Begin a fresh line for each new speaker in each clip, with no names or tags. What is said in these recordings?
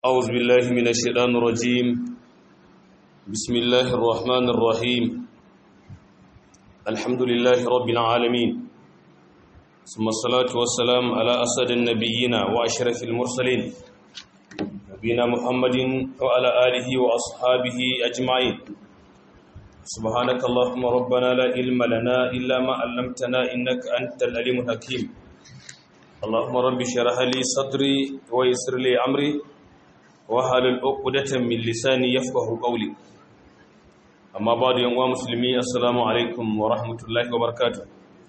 أعوذ بالله من الشيطان الرجيم بسم الله الرحمن الرحيم الحمد لله رب العالمين ثم الصلاة والسلام على أسد النبيين وأشرف المرسلين نبينا محمد وعلى آله وأصحابه أجمعين سبحانك اللهم ربنا لا علم لنا إلا ما علمتنا إنك أنت العليم الحكيم اللهم رب اشرح لي صدري ويسر لي أمري wahalul uqdatan min lisani yafqahu qawli amma ba'du yan uwa musulmi assalamu alaikum wa rahmatullahi wa barakatuh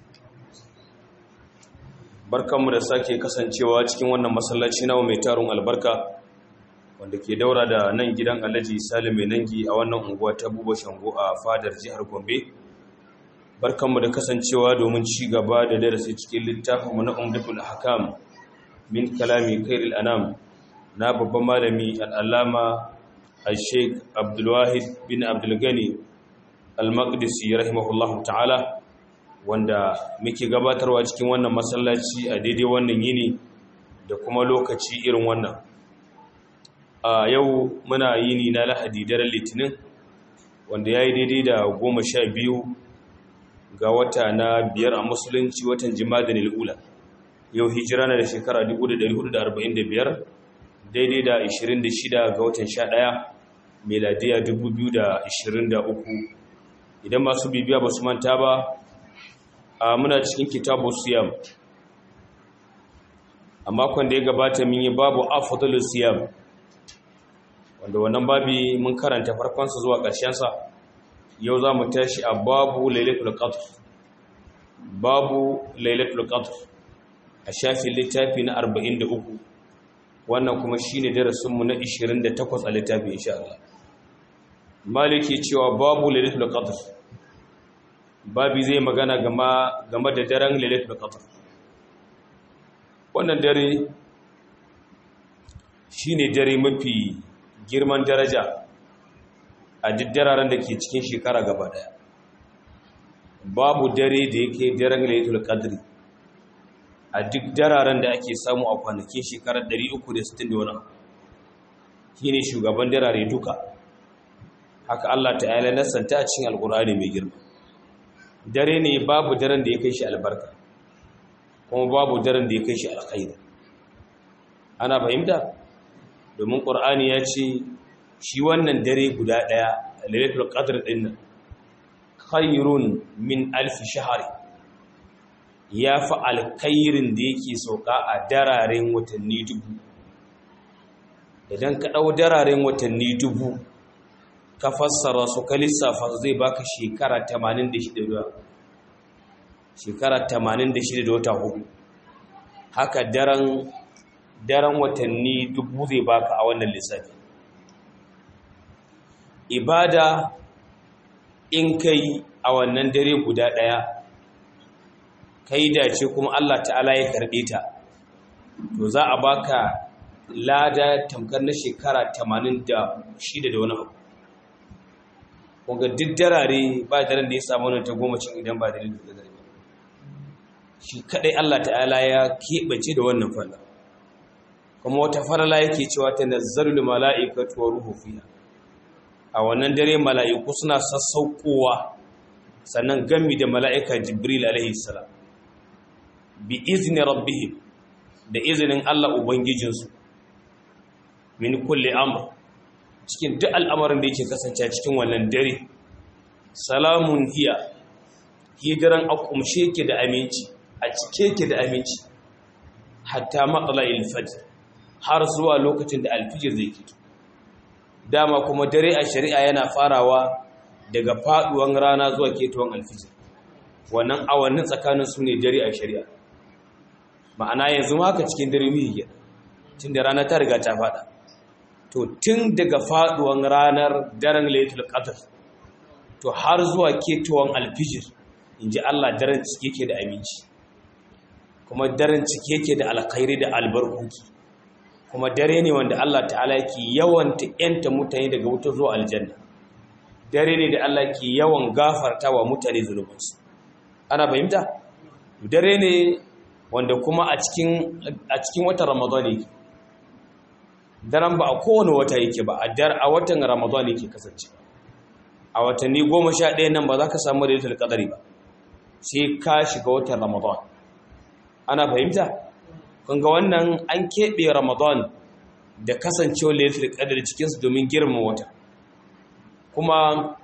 barkanmu da sake kasancewa cikin wannan masallaci nawa mai tarun albarka wanda ke daura da nan gidan Alhaji Salim mai nangi a wannan unguwa ta Buba Shango a fadar jihar Gombe barkanmu da kasancewa domin ci gaba da darasi cikin littafinmu na Umdatul Ahkam min kalami khairil anam na babban malami al'allama a sheik abdulwahid bin abdulgani al-maqdisi rahimahullahu ta'ala wanda muke gabatarwa cikin wannan masallaci a daidai wannan yini da kuma lokaci irin wannan a yau muna yini na lahadi daren litinin wanda ya yi daidai da goma sha biyu ga wata na biyar a musulunci watan jima'a da nil'ula yau hijira na da shekara 1445 daidai da 26 ga watan 11 meladiya 2023 idan masu bibiya ba su manta ba a muna cikin kitabu siyam a makon da ya gabata mun yi babu afdalu siyam wanda wannan babi mun karanta farkonsa zuwa ƙarshensa yau za mu tashi a babu lailatul qadr babu lailatul qadr a shafin littafi na 43 wannan kuma shine darasinmu na 28 a littafi insha Allah maliki cewa babu lailatul qadr babi zai magana game game da daren lailatul qadr wannan dare shine dare mafi girman daraja a duk dararen da ke cikin shekara gaba daya babu dare da yake daren lailatul qadri a duk dararen da ake samu a kwanakin shekarar 360 da wani shi ne shugaban darare duka haka Allah ta'ala nasanta a cikin alkur'ani mai girma dare ne babu daren da ya kai shi albarka kuma babu daren da ya kai shi alkhairi ana fahimta domin ƙur'ani ya ce shi wannan dare guda ɗaya lailatul qadr ɗin nan khairun min alfi shahari ya fi alkairin da yake sauka a dararen watanni dubu idan ka ɗau dararen watanni dubu ka fassara su ka lissafa zai baka shekara 86 da shekara 86 da wata hudu haka daren daren watanni dubu zai baka a wannan lissafi ibada in kai a wannan dare guda ɗaya kai dace kuma Allah ta'ala ya karɓe ta to za a baka lada tamkar na shekara 86 da wani abu kunga duk darare ba daren da ya samu wani ta goma cin idan ba da da dare shi kadai Allah ta'ala ya keɓace da wannan falla kuma wata farala yake cewa ta nazzarul mala'ikatu wa ruhu fiha a wannan dare mala'iku suna sassaukowa sannan gami da mala'ika jibril alaihi salam bi izni rabbihim da izinin Allah ubangijinsu min kulli amr cikin duk al'amarin da yake kasance cikin wannan dare salamun hiya hidiran akumshe yake da aminci a cike yake da aminci hatta matla'il fajr har zuwa lokacin da alfijir zai fito dama kuma dare a shari'a yana farawa daga faduwan rana zuwa ketuwan alfijir wannan awannin tsakanin su ne dare a shari'a ma'ana yanzu haka cikin dare wihi tun da rana ta riga ta fada to tun daga faduwan ranar daren laitul qadr to har zuwa ketuwan alfijir inji Allah daren cike yake da aminci kuma daren cike yake da alkhairi da albarkuki kuma dare ne wanda Allah ta'ala yake yawan ta'yanta mutane daga wuta zuwa aljanna dare ne da Allah ke yawan gafarta wa mutane zunubansu ana fahimta dare ne wanda kuma a cikin a cikin watan ramadani daren ba a kowane wata yake ba a watan ramadan yake kasance a watanni goma sha ɗaya nan ba za ka samu lailatul qadari ba sai ka shiga watan ramadan ana fahimta kun ga wannan an keɓe ramadan da kasancewar lailatul qadari cikinsu domin girma wata kuma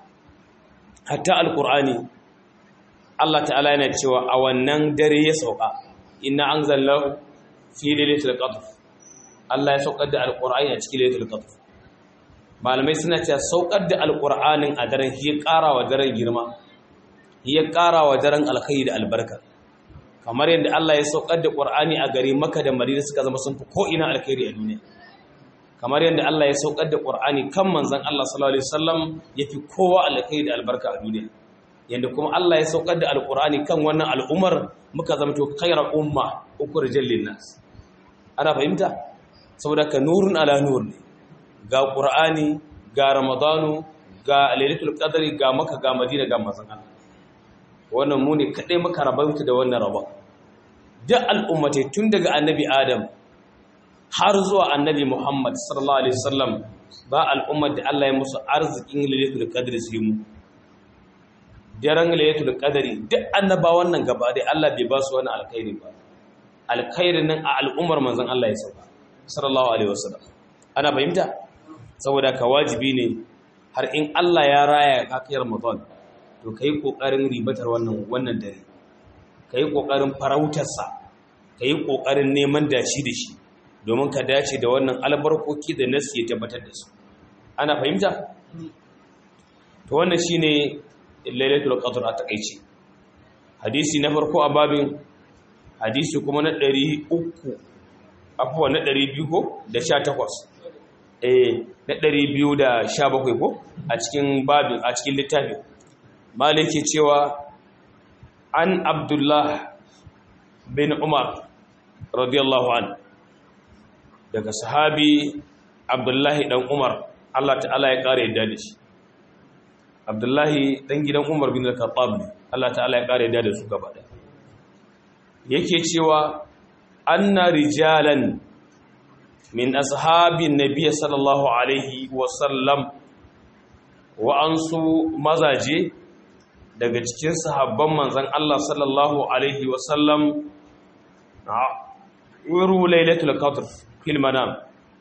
hatta alqur'ani Allah ta'ala yana cewa a wannan dare ya sauka inna anzalnahu fi lailatul qadr Allah ya saukar da alqur'ani a cikin lailatul qadr malamai suna cewa saukar da alqur'anin a daren shi ya ƙara wa daren girma ya ƙara wa daren alkhairi da albarka kamar yadda Allah ya saukar da qur'ani a gari Makka da Madina suka zama sun fi ko ina alkhairi a duniya kamar yadda Allah ya saukar da qur'ani kan manzon Allah sallallahu alaihi wasallam yafi kowa alkhairi da albarka a duniya yadda kuma Allah ya saukar da alkur'ani kan wannan al'ummar muka zama to khairar umma ukhrijal linnas ana fahimta saboda ka nurun ala nur ne ga qur'ani ga ramadanu ga lailatul qadri ga maka ga madina ga manzon Allah wannan mu ne kadai muka rabanta da wannan rabon duk al'ummatai tun daga annabi adam har zuwa annabi muhammad sallallahu alaihi wasallam ba al'ummar da Allah ya musu arzikin lailatul qadri sai mu daren laylatul qadari duk annabawan nan gaba dai Allah bai ba su wani alkhairi ba alkhairin nan a al'ummar manzon Allah ya sauka sallallahu alaihi wasallam ana fahimta saboda ka wajibi ne har in Allah ya raya ka kai Ramadan to kai kokarin ribatar wannan wannan dare kai kokarin farautar sa kai kokarin neman dashi da shi domin ka dace da wannan albarkoki da nasi ya tabbatar da su ana fahimta to wannan shine lailatul qadr a takeici hadisi na farko a babin hadisi kuma na 300 afwa na 200 ko da 18 eh na 217 ko a cikin babin a cikin littafi maliki cewa an abdullah bin umar radiyallahu an daga sahabi abdullahi dan umar Allah ta'ala ya kare yadda da shi abdullahi dan gidan umar bin al-khattab ne Allah ta'ala ya kare da su gaba da yake cewa anna rijalan min ashabin nabiy sallallahu alaihi wa sallam wa ansu mazaje daga cikin sahabban manzon Allah sallallahu alaihi wa sallam wuru lailatul qadr fil manam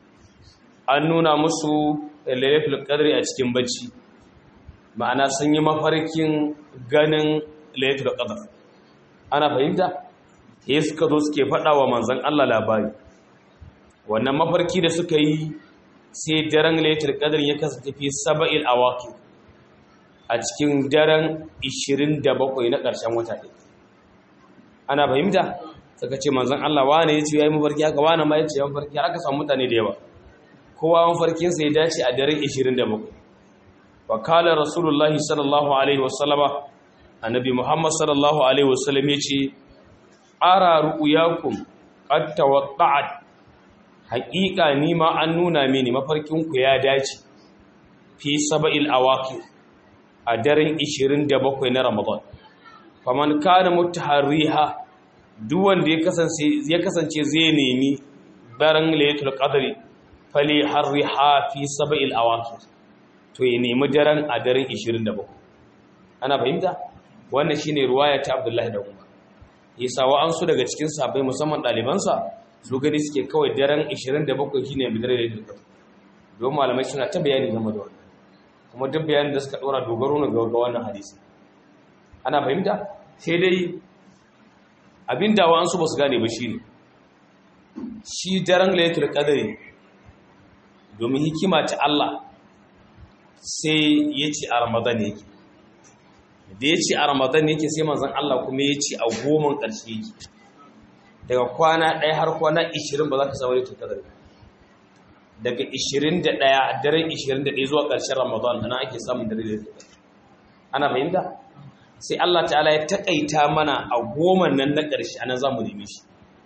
an nuna musu lailatul qadri a cikin bacci ma'ana sun yi mafarkin ganin lailatul qadr ana fahimta sai suka zo suke faɗa wa manzon Allah labari wannan mafarki da suka yi sai daren lailatul qadr ya kasance fi sab'il awaqi a cikin daren 27 na ƙarshen wata ɗin ana fahimta suka ce manzon Allah wane ya ce ya yi mafarki haka wane ma ya ce ya mafarki aka samu mutane da yawa kowa mafarkinsa ya dace a daren 27 wakala rasulullahi sallallahu alaihi wasallama annabi muhammad sallallahu alaihi wasallam yace ara ru'yakum qad tawatta'at haqiqa ni ma an nuna mini mafarkin ku ya dace fi sab'il awaqi a daren 27 na ramadan faman kana mutaharriha duk wanda ya kasance ya kasance zai nemi daren laylatul qadri fali harriha fi sab'il awaqi to ya nemi daren a daren 27 ana fahimta wannan shine ruwaya ta Abdullahi da Umar yasa wa an su daga cikin sahabbai musamman dalibansa su gani suke kawai daren 27 shine mai dare da don malamai suna ta bayani game da wannan kuma duk bayanin da suka dora dogaro ne ga wannan hadisi ana fahimta sai dai abin da wa an su ba su gane ba shine shi daren laylatul qadri domin hikima ta Allah sai ya ce a ramadan yake da ya ce a ramadan yake sai manzan Allah kuma ya ce a goma ƙarshe yake daga kwana ɗaya har kwana 20 ba za ka samu da tukadar daga 21 daren 21 zuwa ƙarshen ramadan ana ake samun dare da tukadar ana fahimta sai Allah ta'ala ya taƙaita mana a goma nan na ƙarshe anan za mu nemi shi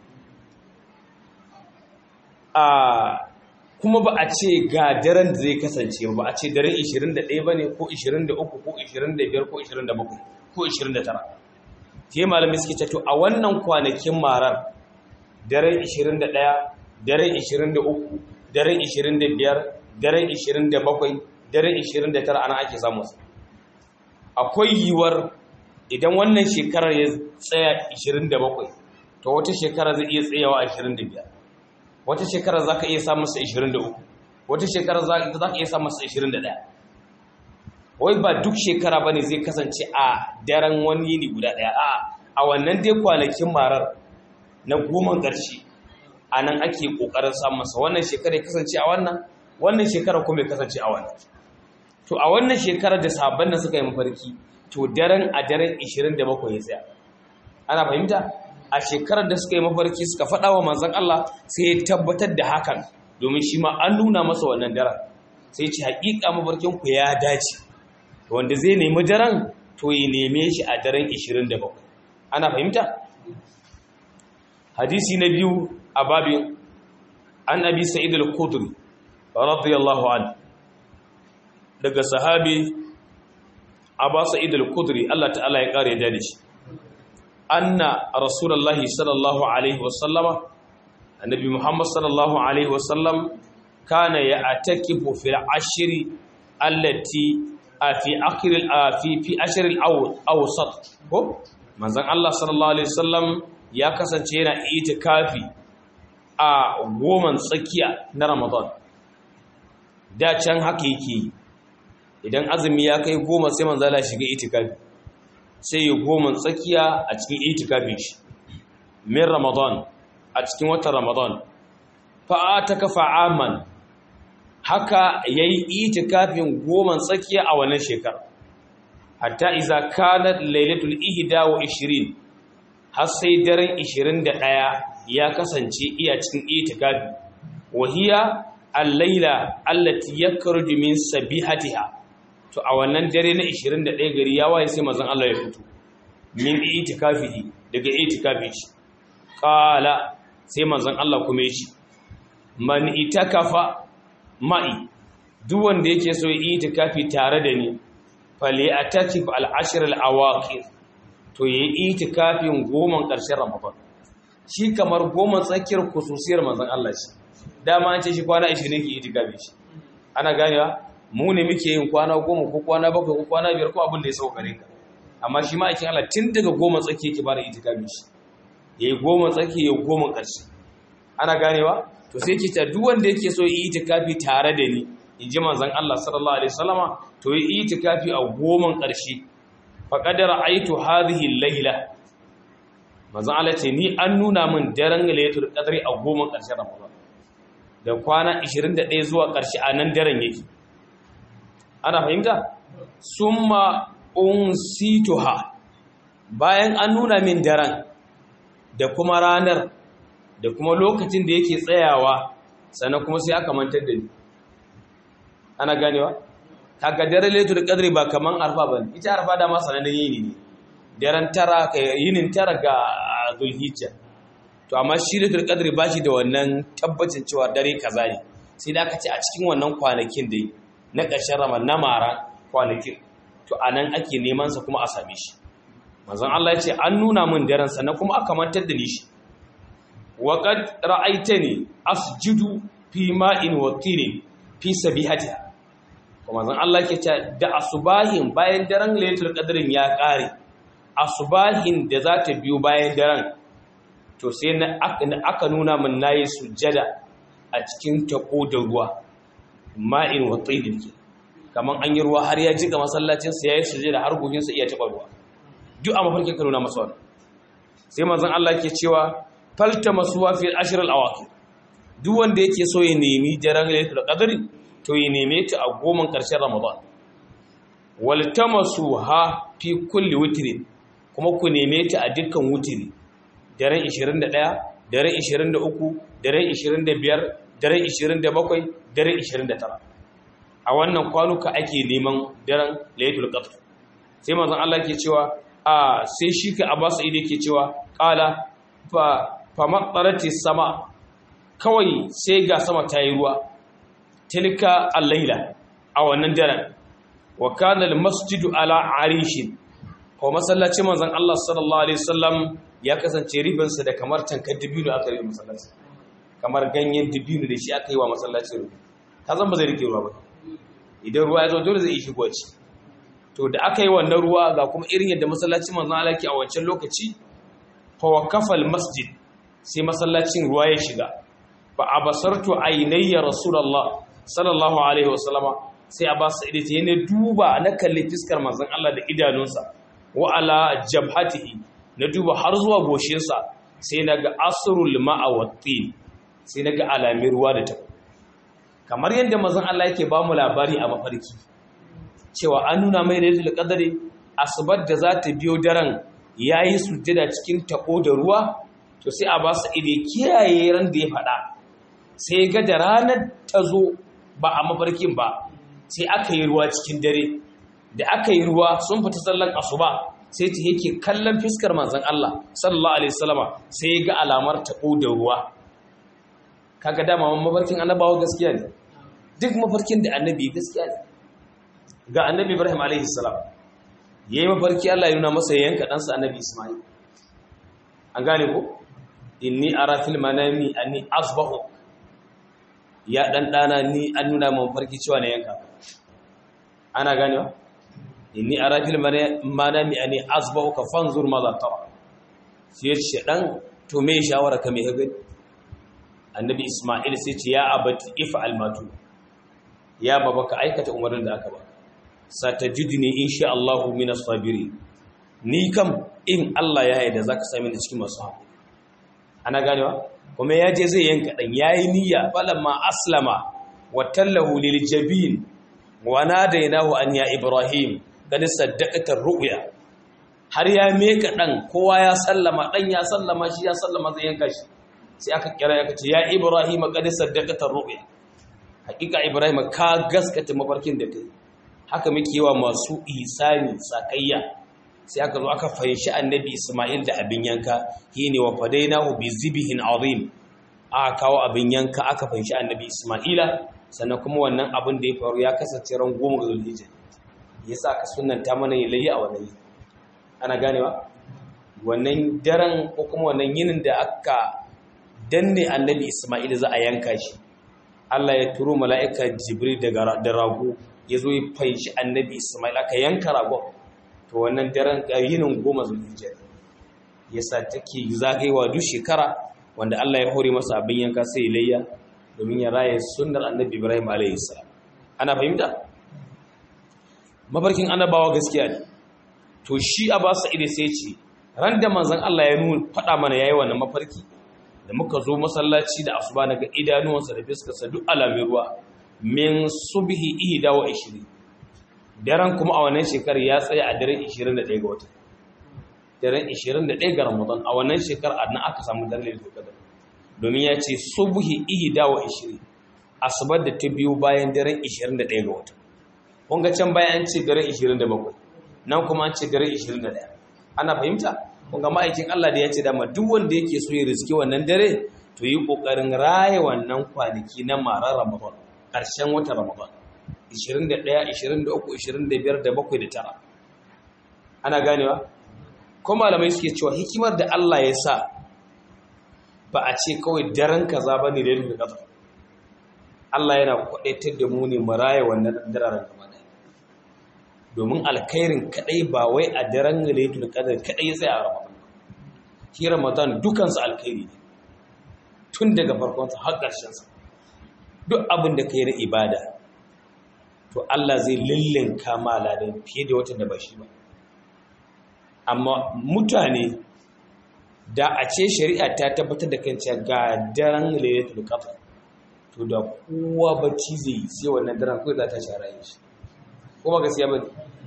kuma ba a ce ga daren da zai kasance ba a ce daren 21 ba ne ko 23 ko 25 ko 27 ko 29 ke malami suke ce to a wannan kwanakin marar daren 21 daren 23 daren 25 daren 27 daren 29 ana ake samu su akwai yiwuwar idan wannan shekarar ya tsaya 27 to wata shekara zai iya tsayawa 25 wata shekara za ka iya samun sa 23 wata shekara za ka iya samun sa 21 wai ba duk shekara ba ne zai kasance a daren wani yini guda ɗaya a a wannan dai kwanakin marar na goma ƙarshe a nan ake ƙoƙarin samun sa wannan shekara ya kasance a wannan wannan shekara kuma ya kasance a wannan to a wannan shekarar da sabon da suka yi mafarki to daren a daren 27 ya tsaya ana fahimta a shekarar da suka yi mafarki suka faɗa wa manzan Allah sai ya tabbatar da hakan domin shi ma an nuna masa wannan daren sai ce haƙiƙa mafarkin ku ya dace wanda zai nemi daren to ya neme shi a daren 27 ana fahimta hadisi na biyu a babin an abi sa'id al-khudri radiyallahu anhu daga sahabi Aba Sa'id al-Khudri Allah ta'ala ya kare da shi anna rasulullahi sallallahu alaihi wasallama annabi Muhammad sallallahu alaihi wasallam kana ya'takifu fil ashri allati fi akhir fi fi ashr al-awsat ko manzon Allah sallallahu alaihi wasallam ya kasance yana itikafi a goman tsakiya na Ramadan da can haka yake yi idan azumi ya kai goma sai manzala shiga itikafi sai ya goma tsakiya a cikin itikafin shi min ramadan a cikin watan ramadan fa'a ta kafa aman haka ya yi itikafin goma tsakiya a wannan shekar hatta iza kanat lailatul ihda wa ishirin har sai daren ishirin da ɗaya ya kasance iya cikin itikafi wahiya al-laila allati yakhruju min sabihatiha to a wannan dare na 21 gari ya waye sai manzon Allah ya fito min itikafihi daga itikafi shi qala sai manzon Allah kuma yace man itakafa ma'i duk wanda yake so yi itikafi tare da ni fali atakif al-ashr al-awaqir to yi itikafin goman karshen Ramadan shi kamar goman tsakiyar kususiyar manzon Allah shi dama an ce shi kwana 20 ke itikafi shi ana ganewa mu ne muke yin kwana goma ko kwana bakwai ko kwana biyar ko abin da ya sauka gare ka amma shi ma aikin Allah tun daga goma tsaki yake bada itikafi shi yayi goma tsaki yayi goma ƙarshe ana ganewa to sai yake ta duk wanda yake so yi itikafi tare da ni in ji manzon Allah sallallahu alaihi wasallama to yi itikafi a goman ƙarshe faqad ra'aytu hadhihi al-laila manzon Allah ce ni an nuna min daren lailatul qadri a goman ƙarshen Ramadan da kwana 21 zuwa ƙarshe a nan daren yake ana fahimta summa unsituha bayan an nuna min daren da kuma ranar da kuma lokacin da yake tsayawa sannan kuma sai aka mantar da ni ana ganewa kaga daren lailatul qadri ba kaman arfa bane ita arfa da ma sanannen yini ne daren tara yinin tara ga zulhijja to amma shi lailatul qadri ba shi da wannan tabbacin cewa dare kaza ne sai da aka ce a cikin wannan kwanakin da na ƙarshen ramar na mara kwanakin to a nan ake nemansa kuma a same shi mazan Allah ya ce an nuna min daren sannan kuma aka mantar da ni shi waƙad ra'aita ne asjudu fi ma'in wa tirin fi sabihatiha kuma mazan Allah ke ce da asubahin bayan daren lailatul qadrin ya ƙare asubahin da za ta biyo bayan daren to sai na aka nuna min nayi sujjada a cikin tako da ruwa ma'in wa tsaidin ke kamar an yi ruwa har ya jika masallacinsa ya yi suje da har goginsa iya taɓa ruwa duk a mafarkin ka nuna masa wani sai mazan Allah ke cewa falta masu wafi ashirar awaki duk wanda yake so ya nemi daren lailatul qadri to ya neme ta a goman ƙarshen ramadan walta masu ha fi kulli witrin kuma ku neme ta a dukkan wutiri daren 21 daren 23 daren 25 daren 27 daren 29 a wannan kwanuka ake neman daren laylatul qadr sai manzon Allah ke cewa a sai shi ka abasa ide ke cewa qala fa fa matarati sama kawai sai ga sama ta yi ruwa tilka al-laila a wannan daren wa kana al-masjidu ala arishin ko masallacin manzon Allah sallallahu alaihi wasallam ya kasance ribansa da kamar tankar dabino aka yi masallaci kamar ganyen dibino da shi aka yi wa masallacin ruwa ka zan ba zai rike ruwa ba idan ruwa ya zo dole zai shigo ci to da aka yi wannan ruwa ga kuma irin yadda masallacin manzon Allah ke a wancan lokaci fa waqafa masjid sai masallacin ruwa ya shiga fa abasartu aynayya rasulullah sallallahu alaihi wasallama sai abbas sa'id ya ne duba na kalli fiskar manzon Allah da idanunsa wa ala jabhatihi na duba har zuwa goshinsa sai naga asrul ma'a wattin sai naga alamin ruwa da tabo kamar yadda manzon Allah yake ba mu labari a mafarki cewa an nuna mai lailatul qadri asubar da za ta biyo daren yayi sujjada cikin tabo da ruwa to sai a ba su ide kiyaye ran da ya faɗa sai ga da ranar ta zo ba a mafarkin ba sai aka yi ruwa cikin dare da aka yi ruwa sun fita sallan asuba sai ta yake kallon fiskar manzon Allah sallallahu alaihi wasallama sai ga alamar tabo da ruwa kaga dama mafarkin annabawa gaskiya ne duk mafarkin da annabi gaskiya ne ga annabi Ibrahim alaihi salam yayi mafarki Allah ya nuna masa yanka ɗansa annabi Ismail an gane ko inni ara fil manami anni asbahu ya dan dana ni an nuna mun farki cewa ne yanka ana ganewa inni ara fil manami anni asbahu ka fanzur ma za tara sai ce dan to me shawara ka me gani annabi isma'il sai ce ya abati if'al matu ya baba ka aikata umarnin da aka ba satajidni insha Allah minas sabirin ni kam in Allah ya yarda zaka sami ni cikin masu haƙuri ana ganewa kuma ya je zai yanka ɗan ya yi niyya falamma aslama wa tallahu lil jabin wa nadainahu an ya ibrahim kad saddaqata ru'ya har ya meka ɗan kowa ya sallama ɗan ya sallama shi ya sallama zai yanka shi sai aka kira ya ce ya ibrahim kad saddaqata ru'ya hakika ibrahim ka gaskata mafarkin da kai haka muke yawa masu ihsani sakayya sai aka zo aka fahimci annabi Ismail da abin yanka shine wa fadainahu bi zibhin azim aka kawo abin yanka aka fahimci annabi Ismaila sannan kuma wannan abin da ya faru ya kasance ran goma ga Zulhijja yasa aka sunnanta mana yayi a wannan yi ana ganewa wannan daren ko kuma wannan yinin da aka danne annabi Ismail za a yanka shi Allah ya turo mala'ika Jibril daga da rago ya zo ya fahimci annabi Ismail aka yanka ragon to wannan daren yinin goma zulhijja yasa take zagayewa duk shekara wanda Allah ya hore masa abin yanka sai layya domin ya raye sunnar annabi Ibrahim alayhi salam ana fahimta mabarkin annabawa gaskiya ne to shi Abbas Sa'id sai ce ran da manzon Allah ya nuna fada mana yayi wannan mafarki da muka zo masallaci da asuba naga idanuwansa da fiskarsa duk alamin ruwa min subhi ihda wa 20 daren kuma a wannan shekarar ya tsaya a daren 21 ga wata daren 21 ga ramadan a wannan shekarar a nan aka samu daren lailatul qadr domin ya ce subhi ihda wa 20 asubar da ta biyo bayan daren 21 ga wata kun ga can bayan an ce daren 27 nan kuma an ce daren 21 ana fahimta kun ga ma'aikin Allah da ya ce dama duk wanda yake so ya riski wannan dare to yi kokarin raye wannan kwanaki na marar ramadan ƙarshen watan ramadan 21 23 25 da 7 da tara ana ganewa ko malamai suke cewa hikimar da Allah ya sa ba a ce kawai daren kaza ba ne da yadda kaza Allah yana kwadaitar da mu ne mu raye wannan dararen gaba ɗaya domin alkhairin kadai ba wai a daren lailatul qadr kadai ya tsaya a ramadan shi ramadan dukansu alkhairi ne tun daga farkon sa har ƙarshen sa duk abin da kai na ibada to Allah zai lillinka maladan fiye da watan da ba shi ba amma mutane da a ce shari'a ta tabbatar da kan cewa ga daren lailatul qadr to da kowa bacci zai yi sai wannan daren kawai za ta shara yin shi ko ba gaskiya ba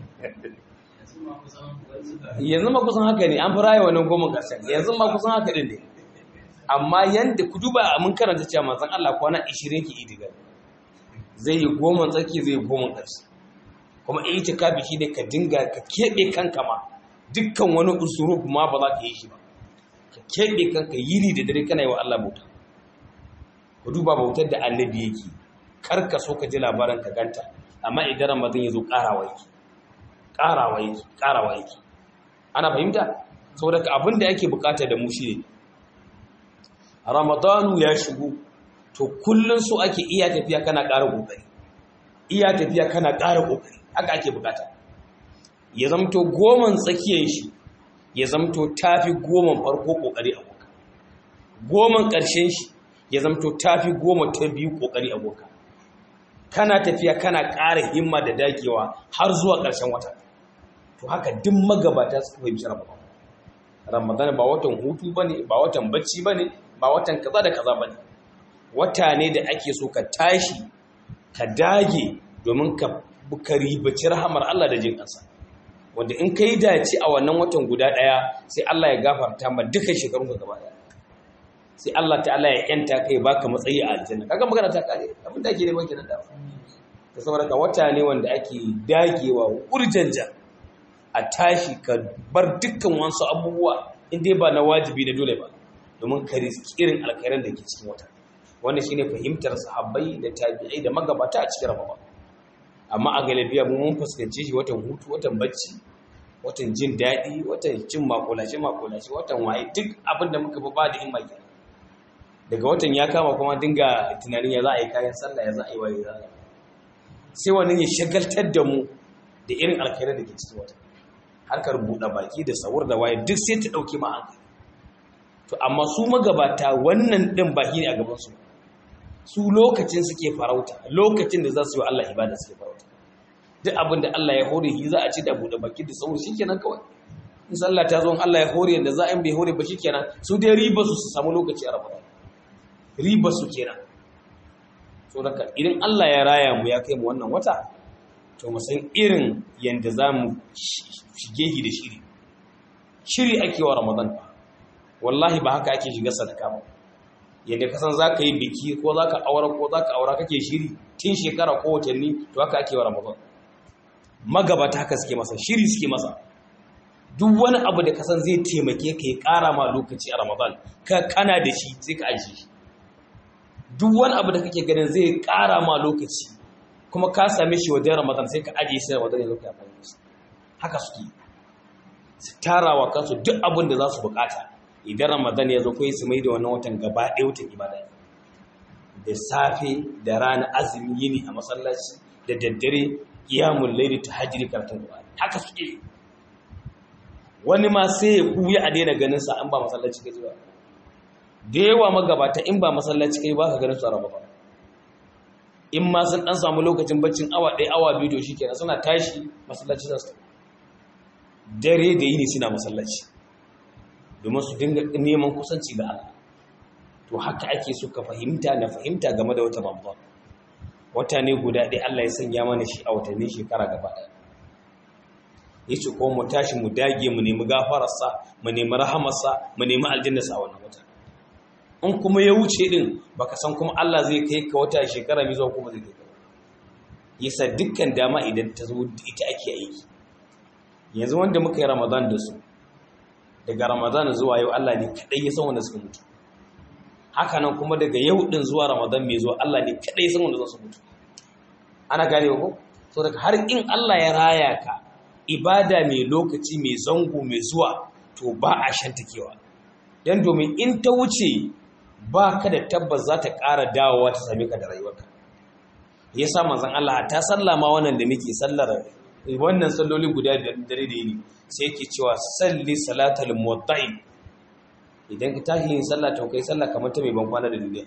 yanzu ma kusan haka ne an fi raya wannan goma ƙarshen yanzu ma kusan haka ɗin ne amma yanda ku duba mun karanta cewa manzon Allah kwana 20 ke idigar zai yi goma tsaki zai yi goma ƙarshe kuma itikafi shi ne ka dinga ka keɓe kanka ma dukkan wani usuru ma ba za ka yi shi ba ka keɓe kanka yini da dare kana yi wa Allah bauta ku duba bautar da annabi yake kar ka so ka ji labarin ka ganta amma idan ramadan ya zo ƙarawa yake ƙarawa yake ƙarawa yake ana fahimta saboda abin da yake bukata da mu shi ne ramadanu ya shigo to kullun so ake iya tafiya kana ƙara ƙoƙari iya tafiya kana ƙara ƙoƙari haka ake bukata ya zamto goman tsakiyar shi ya zamto tafi goman farko ƙoƙari a boka goman ƙarshen shi ya zamto tafi goma ta biyu ƙoƙari a boka kana tafiya kana ƙara himma da dagewa har zuwa ƙarshen wata to haka duk magabata su fahimci ramadan ramadan ba watan hutu bane ba watan bacci bane ba watan kaza da kaza bane wata ne da ake so ka tashi ka dage domin ka ka ribaci rahamar Allah da jin kansa wanda in kai dace a wannan watan guda daya sai Allah ya gafarta ma duka shekarun ka gaba daya sai Allah ta'ala ya yanta kai baka matsayi a aljanna kaga magana ta kare abin da ake neman kenan da ta saboda ka wata ne wanda ake dagewa urjanja a tashi ka bar dukkan wasu abubuwa in dai ba na wajibi na dole ba domin ka riski irin alkhairan da ke cikin wata wannan shine fahimtar sahabbai da tabi'ai da magabata a cikin ramadan amma a galibiya mu mun fuskanci shi watan hutu watan bacci watan jin daɗi watan cin makulashi makulashi watan waye duk abin da muka ba da himma kenan daga watan ya kama kuma dinga tunanin ya za a yi kayan sallah ya za a yi waye za a yi sai wannan ya shagaltar da mu da irin alkhairar da ke cikin wata harkar buɗe baki da sawur da waye duk sai ta ɗauke ma hankali to amma su magabata wannan ɗin baki ne a gabansu su lokacin suke farauta lokacin da za su yi Allah ibada suke farauta duk abin da Allah ya hore shi za a ci da buɗe baki da sawur shikenan kawai in sallah ta zo in Allah ya hore yanda za a yi bai hore ba shikenan su dai riba su su samu lokaci a Ramadan riba su kenan so daga idan Allah ya raya mu ya kai mu wannan wata to mu san irin yanda za mu shige shi da shiri shiri ake wa Ramadan wallahi ba haka ake shiga sadaka ba yadda kasan za ka yi biki ko za ka aura ko za ka aura kake shiri tun shekara ko watanni to haka ake wa Ramadan magabata haka suke masa shiri suke masa duk wani abu da kasan zai taimake ka ya ƙara ma lokaci a Ramadan ka kana da shi sai ka ajiye shi duk wani abu da kake ganin zai ƙara ma lokaci kuma ka same shi wajen ramadan sai ka ajiye sai ramadan ya zo ka amfani da haka suke su tara wa kansu duk abin da za su bukata idan ramadan ya zo kai su mai da wannan watan gaba ɗaya watan ibada da safe da rana azumi yini a masallaci da daddare qiyamul layli tahajjudi karatun qur'ani haka suke wani ma sai ya kuya a daina ganin sa an ba masallaci kaji ba da yawa magabata in ba masallaci kai ba ka ganin su a ramadan in ma sun dan samu lokacin baccin awa ɗaya awa biyu to shikenan suna tashi masallaci za su dare da yini suna masallaci domin su dinga neman kusanci da Allah to haka ake so ka fahimta na fahimta game da wata ramadan wata ne guda ɗaya Allah ya sanya mana shi a watannin shekara gaba ɗaya yace ko mu tashi mu dage mu nemi gafararsa mu nemi rahamarsa mu nemi aljannarsa a wannan wata in kuma ya wuce din baka san kuma Allah zai kai ka wata shekara mai zuwa kuma zai kai ka yasa dukkan dama idan ta zo ita ake aiki yanzu wanda muka yi Ramadan da su daga Ramadan zuwa yau Allah ne kadai ya san wanda suka mutu haka nan kuma daga yau din zuwa Ramadan mai zuwa Allah ne kadai ya san wanda za su mutu ana gane ko so daga har in Allah ya raya ka ibada mai lokaci mai zango mai zuwa to ba a shantakewa dan domin in ta wuce ba ka da tabbas za ta ƙara dawowa ta same ka da rayuwarka ya sa manzan Allah ta sallama wannan da muke sallar wannan salloli guda biyar dare da yini sai yake cewa salli salatal muwatta'i idan ka tashi yin sallah to kai sallah kamar ta mai ban kwana da duniya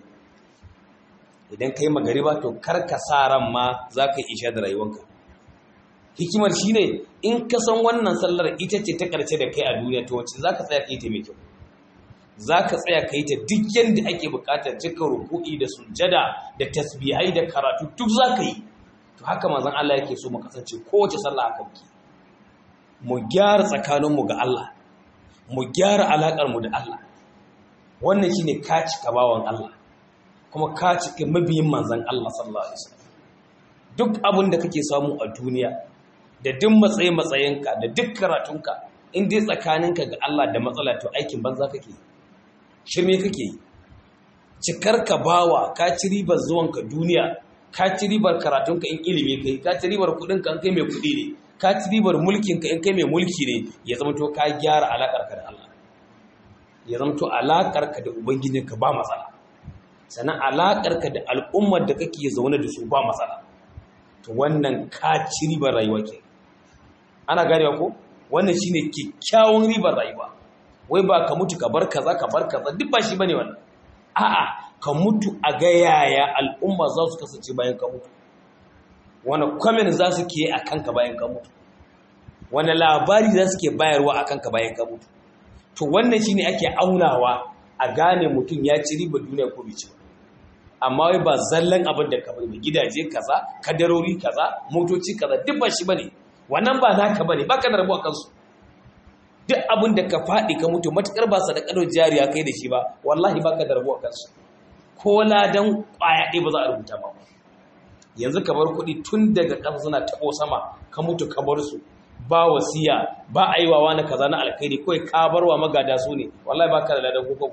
idan kai magariba to kar ka sa ran ma za ka isha da rayuwarka hikimar shine in ka san wannan sallar ita ce ta karshe da kai a duniya to wacce za ka tsaya kai ta mai kyau za ka tsaya ka yi ta duk yadda ake bukatar cika ruku'i da sujada da tasbihai da karatu duk za ka yi to haka mazan Allah yake so mu kasance kowace sallah haka muke mu gyara tsakaninmu ga Allah mu gyara alaƙarmu da Allah wannan shine ka cika bawan Allah kuma ka cika mabiyin manzan Allah sallallahu alaihi wasallam duk abin da kake samu a duniya da duk matsayin matsayinka da duk karatunka in dai tsakaninka ga Allah da matsala to aikin banza kake yi shirme kake yi cikar ka bawa ka ci ribar zuwanka duniya ka ci ribar karatunka in ilimi kai ka ci ribar kudinka in kai mai kudi ne ka ci ribar mulkinka in kai mai mulki ne ya zama to ka gyara alakar ka da Allah ya zama to alakar ka da ubangijinka ba matsala sannan alaƙarka da al'ummar da kake zaune da su ba matsala to wannan ka ci ribar rayuwa ke ana ganewa ko wannan shine kyakkyawan ribar rayuwa wai ba ka mutu ka bar kaza ka bar kaza duk ba shi bane wannan a'a ka mutu a ga yaya al'umma za su kasance bayan ka mutu wani comment za su ke a kanka bayan ka mutu wani labari za su ke bayarwa a kanka bayan ka mutu to wannan shine ake aunawa a gane mutum ya ci ribar duniya ko bai ci amma wai ba zallan abin da ka bari gidaje kaza kadarori kaza motoci kaza duk ba shi bane wannan ba naka bane baka da rabuwa kansu duk abin da ka faɗi ka mutu matukar ba sadakar jariya kai da shi ba wallahi baka da rabuwa kansu ko ladan kwaya ɗaya ba za a rubuta ba yanzu ka bar kuɗi tun daga ƙasa suna taɓo sama ka mutu ka bar su ba wasiya ba a yi wa wani kaza na alkhairi kawai ka bar wa magada su ne wallahi baka da ladan ko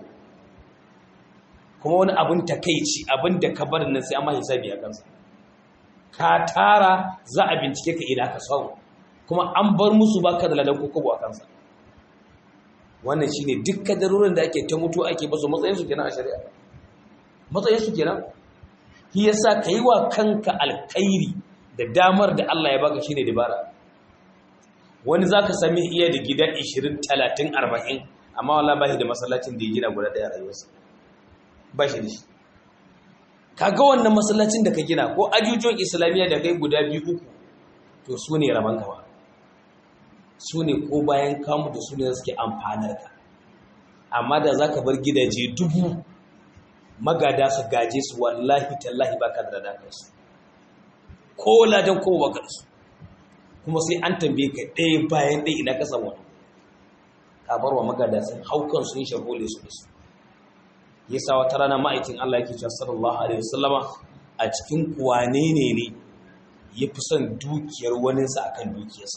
kuma wani abin takeici abin da ka bar nan sai amma hisabi a kansa ka tara za a bincike ka ina ka samu kuma an bar musu baka da ladan ko a kansa wannan shine duk kadarorin da ake ta mutu ake basu matsayin su kenan a shari'a matsayin su kenan shi yasa kai wa kanka alkhairi da damar da Allah ya baka shine dabara wani zaka sami iya da gida 20 30 40 amma wallahi ba shi da masallacin da ya gina guda daya rayuwarsa ba shi da shi kaga wannan masallacin da ka gina ko ajujuwan islamiyya da kai guda biyu uku to su ne raman ka ba su ne ko bayan kamu da su ne suke amfanar ka amma da za ka bar gidaje dubu magada su gaje su wallahi tallahi ba ka da dakar su ko ladan ko baka da su kuma sai an tambaye ka ɗaya bayan ɗaya ina ka samu ka bar wa magada sun haukan sun shagole su da su yasa wata rana ma'aikin Allah yake cewa sallallahu alaihi wasallama a cikin kuwane ne ne ya fi son dukiyar waninsa akan dukiyarsa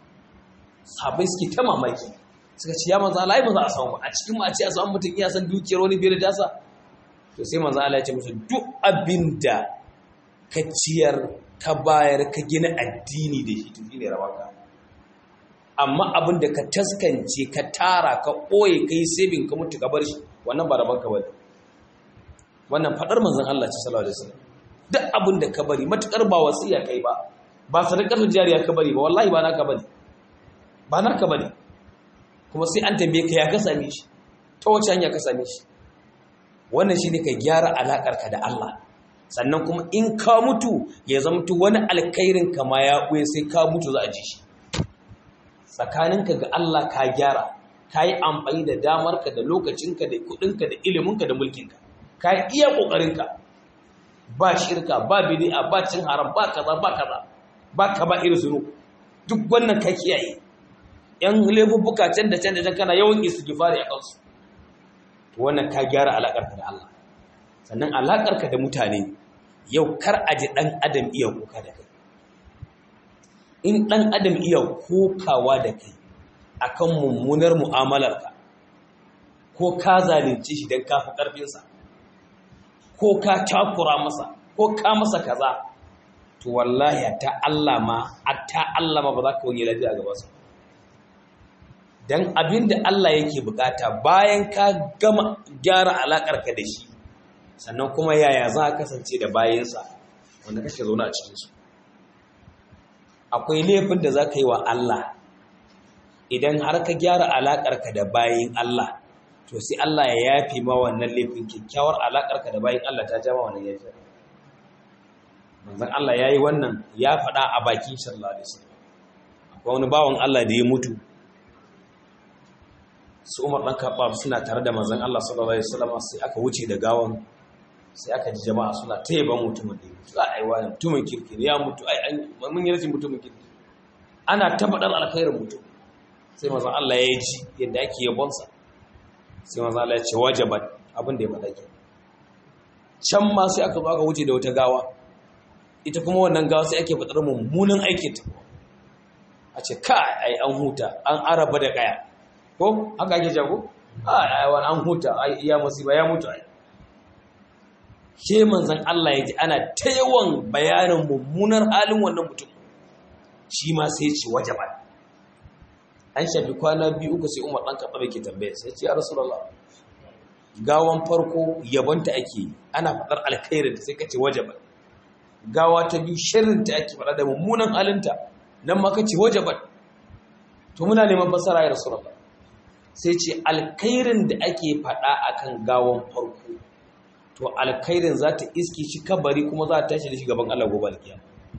sabai suke ta mamaki suka ce ya manzo Allah ai ba za a samu ba a cikin ma a ce a samu mutum iya san dukiyar wani biyar da tasa to sai manzo Allah ya ce musu duk abinda ka ciyar ka bayar ka gina addini da shi to shine rabanka amma abin da ka taskance ka tara ka ɓoye ka yi sabin ka mutu ka bar shi wannan ba rabanka ba wannan faɗar manzan Allah ce salawa da sallam duk abin da ka bari matuƙar ba wasiya kai ba ba sadakar jariya ka bari ba wallahi ba naka bane ba naka bane kuma sai an tambaye ka ya ka same shi ta wace hanya ka same shi wannan shine ka gyara alakar ka da Allah sannan kuma in ka mutu ya zamto wani alkhairin ka ma ya ɓoye sai ka mutu za a ji shi tsakaninka ga Allah ka gyara ka yi amfani da damarka da lokacinka da kudinka da iliminka da mulkinka ka yi iya ƙoƙarinka ba shirka ba bidi'a ba cin haram ba kaza ba kaza ba ka ba irin zuru duk wannan ka kiyaye yan laifuffuka can da can da can kana yawan istighfari a kansu to wannan ka gyara alaƙarka da Allah sannan alaƙarka da mutane yau kar a ji ɗan adam iya kuka da kai in ɗan adam iya kokawa da kai akan mummunar mu'amalarka ko ka zalunci shi don kafi ƙarfinsa ko ka takura masa ko ka masa kaza to wallahi ta Allah ma ta Allah ma ba za ka wani lafiya gaba su don abin da Allah yake bukata bayan ka gama gyara alaƙarka da shi sannan kuma yaya za ka kasance da bayansa wanda kake zaune a cikinsu akwai laifin da za ka yi wa Allah idan har ka gyara alaƙarka da bayin Allah to sai Allah ya yafi ma wannan laifin kyakkyawar alaƙarka da bayin Allah ta jama wannan yafi manzon Allah yayi wannan ya faɗa a bakin sallallahu alaihi wasallam akwai wani bawan Allah da ya mutu su Umar dan Khattab suna tare da manzon Allah sallallahu alaihi wasallam sai aka wuce da gawan sai aka ji jama'a suna ta yaban mutumin da ya mutu a aiwa mutumin kirki ya mutu ai mun yi rashin mutumin kirki ana ta faɗar alkhairin mutum sai manzon Allah ya ji yadda ake yabonsa sai manzon Allah ya ce wajabat abin da ya faɗa ke can ma sai aka zo aka wuce da wata gawa ita kuma wannan gawa sai ake faɗar mummunan aikin ta a ce kai ai an huta an araba da kaya ko haka ake jago ai wani an huta ai iya musiba ya mutu ai ke manzon Allah ya ji ana ta yawan bayanin mummunar halin wannan mutum shi ma sai ce wajaban an shafi kwana biyu uku sai umar ɗan kaɓa ke tambaya sai ce ya rasulallah gawan farko yabonta ake yi ana faɗar alkhairinta sai ka ce wajabat gawa ta biyu sharrinta ake faɗa da mummunan halinta nan ma ka ce wajabat to muna neman fasara ya rasu sai ce alkhairin da ake faɗa akan gawan farko to alkhairin za ta iske shi kabari kuma za ta tashi da shi gaban Allah gobe alkiyama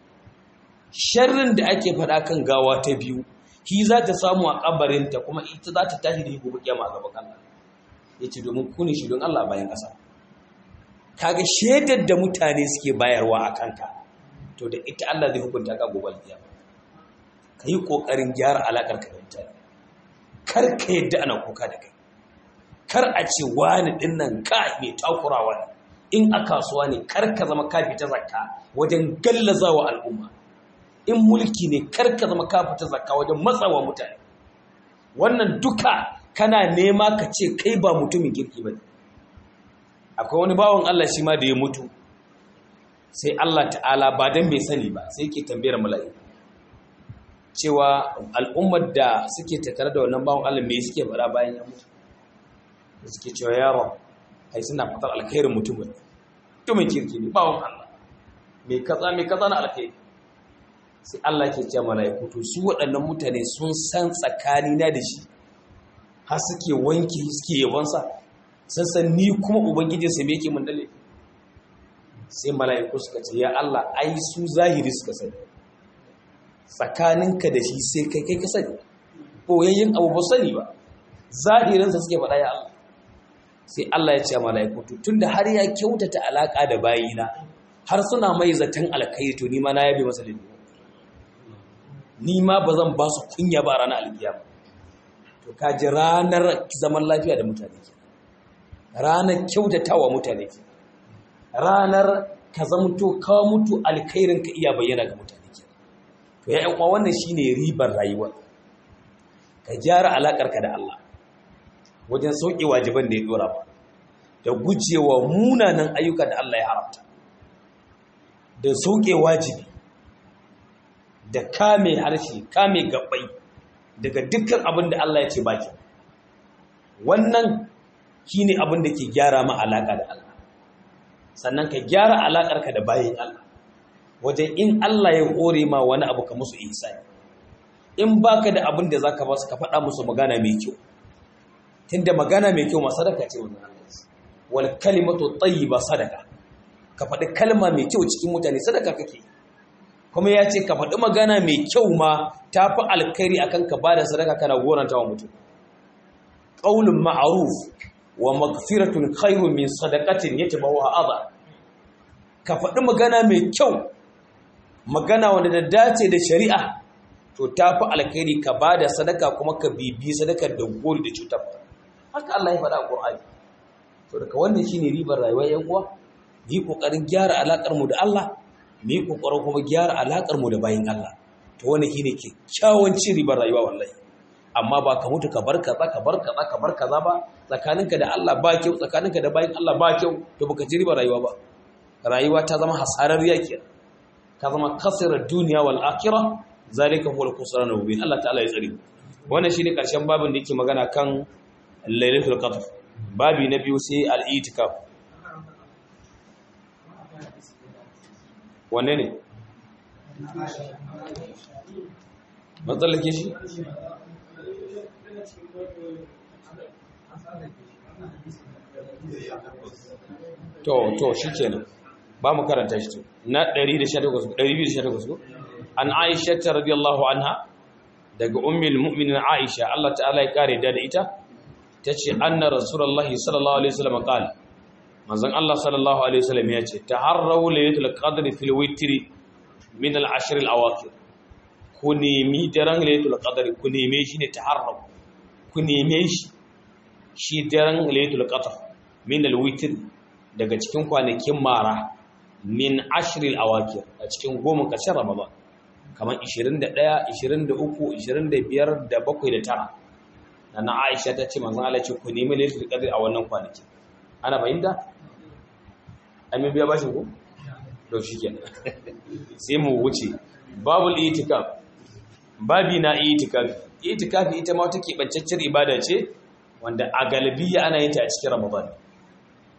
sharrin da ake faɗa kan gawa ta biyu shi za ta samu a kabarinta kuma ita za ta tashi da shi gobe kiyama a gaban Allah ya ce domin kuni shi don Allah bayan ƙasa kaga shaidar da mutane suke bayarwa a kanka to da ita Allah zai hukunta ka gobe alkiyama ka yi ƙoƙarin gyara alaƙar ka da mutane kar ka yadda ana kuka da kai kar a ce wani ɗin nan ka mai takurawa ne in a kasuwa ne kar ka zama ka fita zakka wajen gallazawa al'umma in mulki ne kar ka zama ka fita zakka wajen matsawa mutane wannan duka kana nema ka ce kai ba mutumin kirki ba akwai wani bawan Allah shi ma da ya mutu sai Allah ta'ala ba dan bai sani ba sai ke tambayar mala'iku cewa al'ummar da suke tattare da wannan bawan Allah me suke fara bayan ya mutu da suke cewa yaron ai suna fatar alkhairin mutumin mutumin kirki ne bawan Allah me kaza me kaza na alkhairi sai Allah ke cewa mala'iku to su waɗannan mutane sun san tsakani na da shi har suke wanki suke yabonsa sun san ni kuma ubangijin sa me yake mun dale sai mala'iku suka ce ya Allah ai su zahiri suka sani tsakaninka da shi sai kai kai ka sani boyayyen abu ba sani ba zahirinsa suke faɗa ya Allah sai Allah ya ce mala'iku to tunda har ya kyautata alaka da bayina har suna mai zaton alkai to ni ma na yabe masa lilli ni ma ba zan ba su kunya ba ranar alkiyama to ka ji ranar zaman lafiya da mutane ke ranar kyautatawa mutane ke ranar ka zamto ka mutu alkhairin ka iya bayyana ga mutane ke to ya yan wannan shine ribar rayuwa ka gyara alakar ka da Allah wajen sauke wajiban da ya dora ba da gujewa munanan ayyuka da Allah ya haramta da sauke wajibi da kame harshe kame gabbai daga dukkan abin da Allah ya ce baki wannan shine abin da ke gyara ma alaka da Allah sannan ka gyara alakarka da bayin Allah wajen in Allah ya hore ma wani abu ka musu ihsani in baka da abin da zaka ba su ka faɗa musu magana mai kyau tunda magana mai kyau ma sadaka ce wannan Allah wal kalimatu tayyiba sadaka ka faɗi kalma mai kyau cikin mutane sadaka kake kuma ya ce ka faɗi magana mai kyau ma ta fi alkhairi akan ka bada sadaka kana goranta wa mutum qaulun ma'ruf wa maghfiratun khairun min sadaqatin yatbawha adha ka faɗi magana mai kyau magana wanda da dace da shari'a to ta fi alkhairi ka bada sadaka kuma ka bibi sadakar da gori da cutar haka Allah ya faɗa a Qur'ani to daga wannan shine ribar rayuwar yan uwa yi kokarin gyara alakar mu da Allah mu yi kokarin kuma gyara alakar mu da bayin Allah to wannan shine kyakkyawan ci ribar rayuwa wallahi amma ba ka mutu ka bar kaza ka bar kaza ka bar kaza ba tsakaninka da Allah ba kyau tsakaninka da bayin Allah ba kyau to baka ci ribar rayuwa ba rayuwa ta zama hasararriya kenan ka zama kasirar duniya wal akhirah zalika huwa al-khusran mubin Allah ta'ala ya tsare wannan shine karshen babin da yake magana kan lailatul qadr babi na biyu sai al-itikaf wanne ne matsalake shi to to shikenan ba mu karanta shi na 118 an Aisha radiyallahu anha daga ummul mu'minin Aisha Allah ta'ala ya kare da ita tace anna rasulullahi sallallahu alaihi wasallam qala manzon Allah sallallahu alaihi wasallam ya ce taharrawu laylatul qadri fil witri min al ashr al awaqir ku nemi daren laylatul qadri ku neme shi ne taharrawu ku neme shi shi daren laylatul qadr min al witr daga cikin kwanakin mara min ashr al awaqir a cikin goma ƙarshen ramadan kamar 21 23 25 da 7 da 9 na Aisha ta ce manzon Allah ce ku nemi laylatul qadr a wannan kwanaki ana bayyana amin biya bashin ku to shikenan sai mu wuce babul itikaf babi na itikaf itikaf ita ma take bancaccen ibada ce wanda a galibiya ana yin ta a cikin ramadan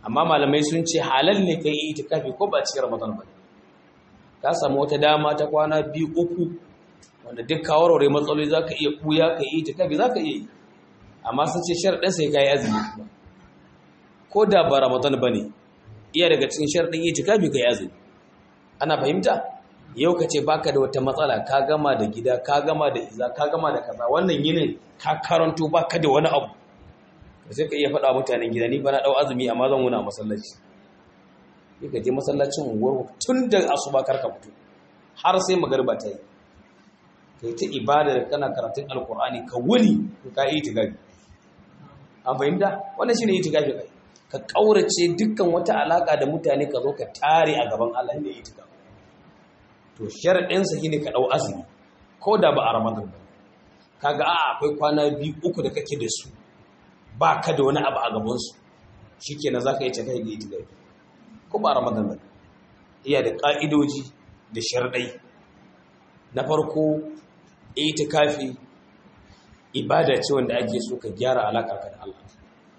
amma malamai sun ce halal ne kai itikafi ko ba cikin ramadan ba ka samu wata dama ta kwana biyu uku wanda duk kawarware matsaloli za ka iya kuya ka yi itikafi za ka iya yi amma sun ce sharaɗin sai ka yi azumi kuma ko da ba ramadan ba ne iya daga cikin sharaɗin itikafi ka yi azumi ana fahimta yau ka ce baka da wata matsala ka gama da gida ka gama da iza ka gama da kaza wannan yinin ka karanto baka da wani abu sai ka iya faɗa mutanen gida ni ba na ɗau azumi amma zan wuna masallaci sai ka je masallacin unguwar tun da asuba kar ka fito har sai magariba ta yi kai ta ibada da kana karatun alkur'ani ka wuni ka yi itikafi an fahimta wannan shine itikafi kai ka kaurace dukkan wata alaka da mutane ka zo ka tare a gaban Allah ne itikafi to sharadin sa shine ka dau azumi ko da ba a ramadan ba kaga a akwai kwana biyu uku da kake da su ba ka da wani abu a gaban su shikenan zaka yi takai da itikafi ko ba a ramadan ba iya da ka'idoji da sharadai na farko itikafi ibada ce wanda ake so ka gyara alaƙarka da Allah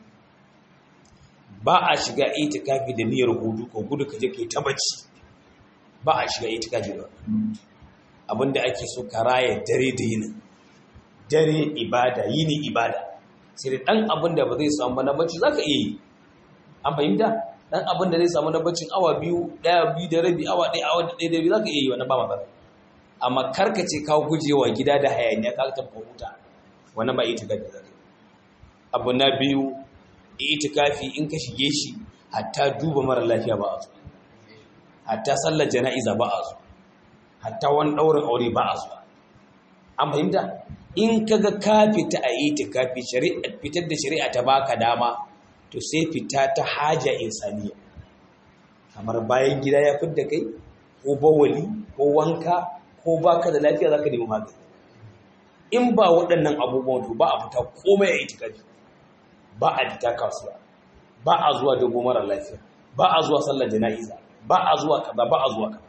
ba a shiga itikafi da niyyar hudu ko gudu ka je kai ta bacci ba a shiga itikafi da abinda ake so ka raya dare da yini dare ibada yini ibada sai da dan abinda ba zai samu na bacci zaka iya yi an fahimta dan abinda zai samu na baccin awa biyu daya biyu da rabi awa ɗaya awa ɗaya da biyu zaka iya yi wannan ba matsala amma karkace kawo gujewa gida da hayaniya ka tafi huta wannan ba itikafi zaka abu na biyu itikafi in ka shige shi hatta duba mara lafiya ba a zo hatta sallar jana'iza ba a zo hatta wani ɗaurin aure ba a zo an fahimta in kaga ka fita a itikafi shari'a fitar da shari'a ta baka dama to sai fita ta haja insaniya kamar bayan gida ya fidda kai ko bawali ko wanka ko baka da lafiya zaka nemi magani in ba waɗannan abubuwan to ba a fita komai a itikafi ba a fita kasuwa ba a zuwa dogo mara lafiya ba a zuwa sallar jana'iza ba a zuwa kaza ba a zuwa kaza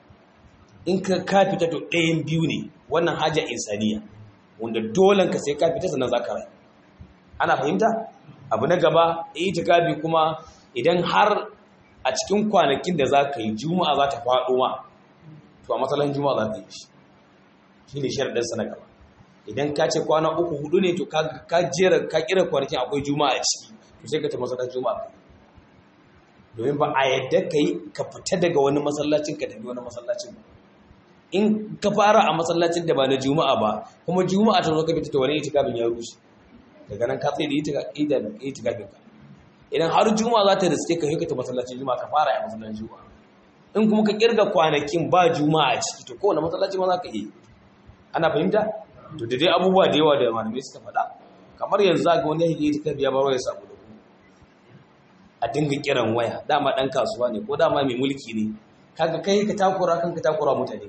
in ka ka fita to ɗayan biyu ne wannan haja insaniya wanda dolen ka sai ka fita sannan zaka rai ana fahimta abu na gaba itikafi kuma idan har a cikin kwanakin da za ka yi juma'a za ta faɗo ma to a matsalan juma'a za ta yi shi shi ne sharaɗinsa na gaba idan ka ce kwana uku hudu ne to ka jera ka kira kwanakin akwai juma'a a ciki to sai ka ta masallacin juma'a domin ba a yadda ka yi ka fita daga wani masallacin ka tafi wani masallacin ba in ka fara a masallacin da ba na juma'a ba kuma juma'a ta zo ka fita ta wani itikafin ya rushe daga nan ka tsaye da itikafin ka idan har juma'a za ta riske ka hikata masallacin juma'a ka fara a masallacin juma'a in kuma ka kirga kwanakin ba juma'a a ciki to kowane masallaci ma za ka yi ana fahimta to da dai abubuwa da yawa da malamai suka faɗa kamar yanzu ga wani yake itikafi ya baro ya samu da ku a dinga kiran waya dama dan kasuwa ne ko dama mai mulki ne kaga kai ka takura kan ka takura mutane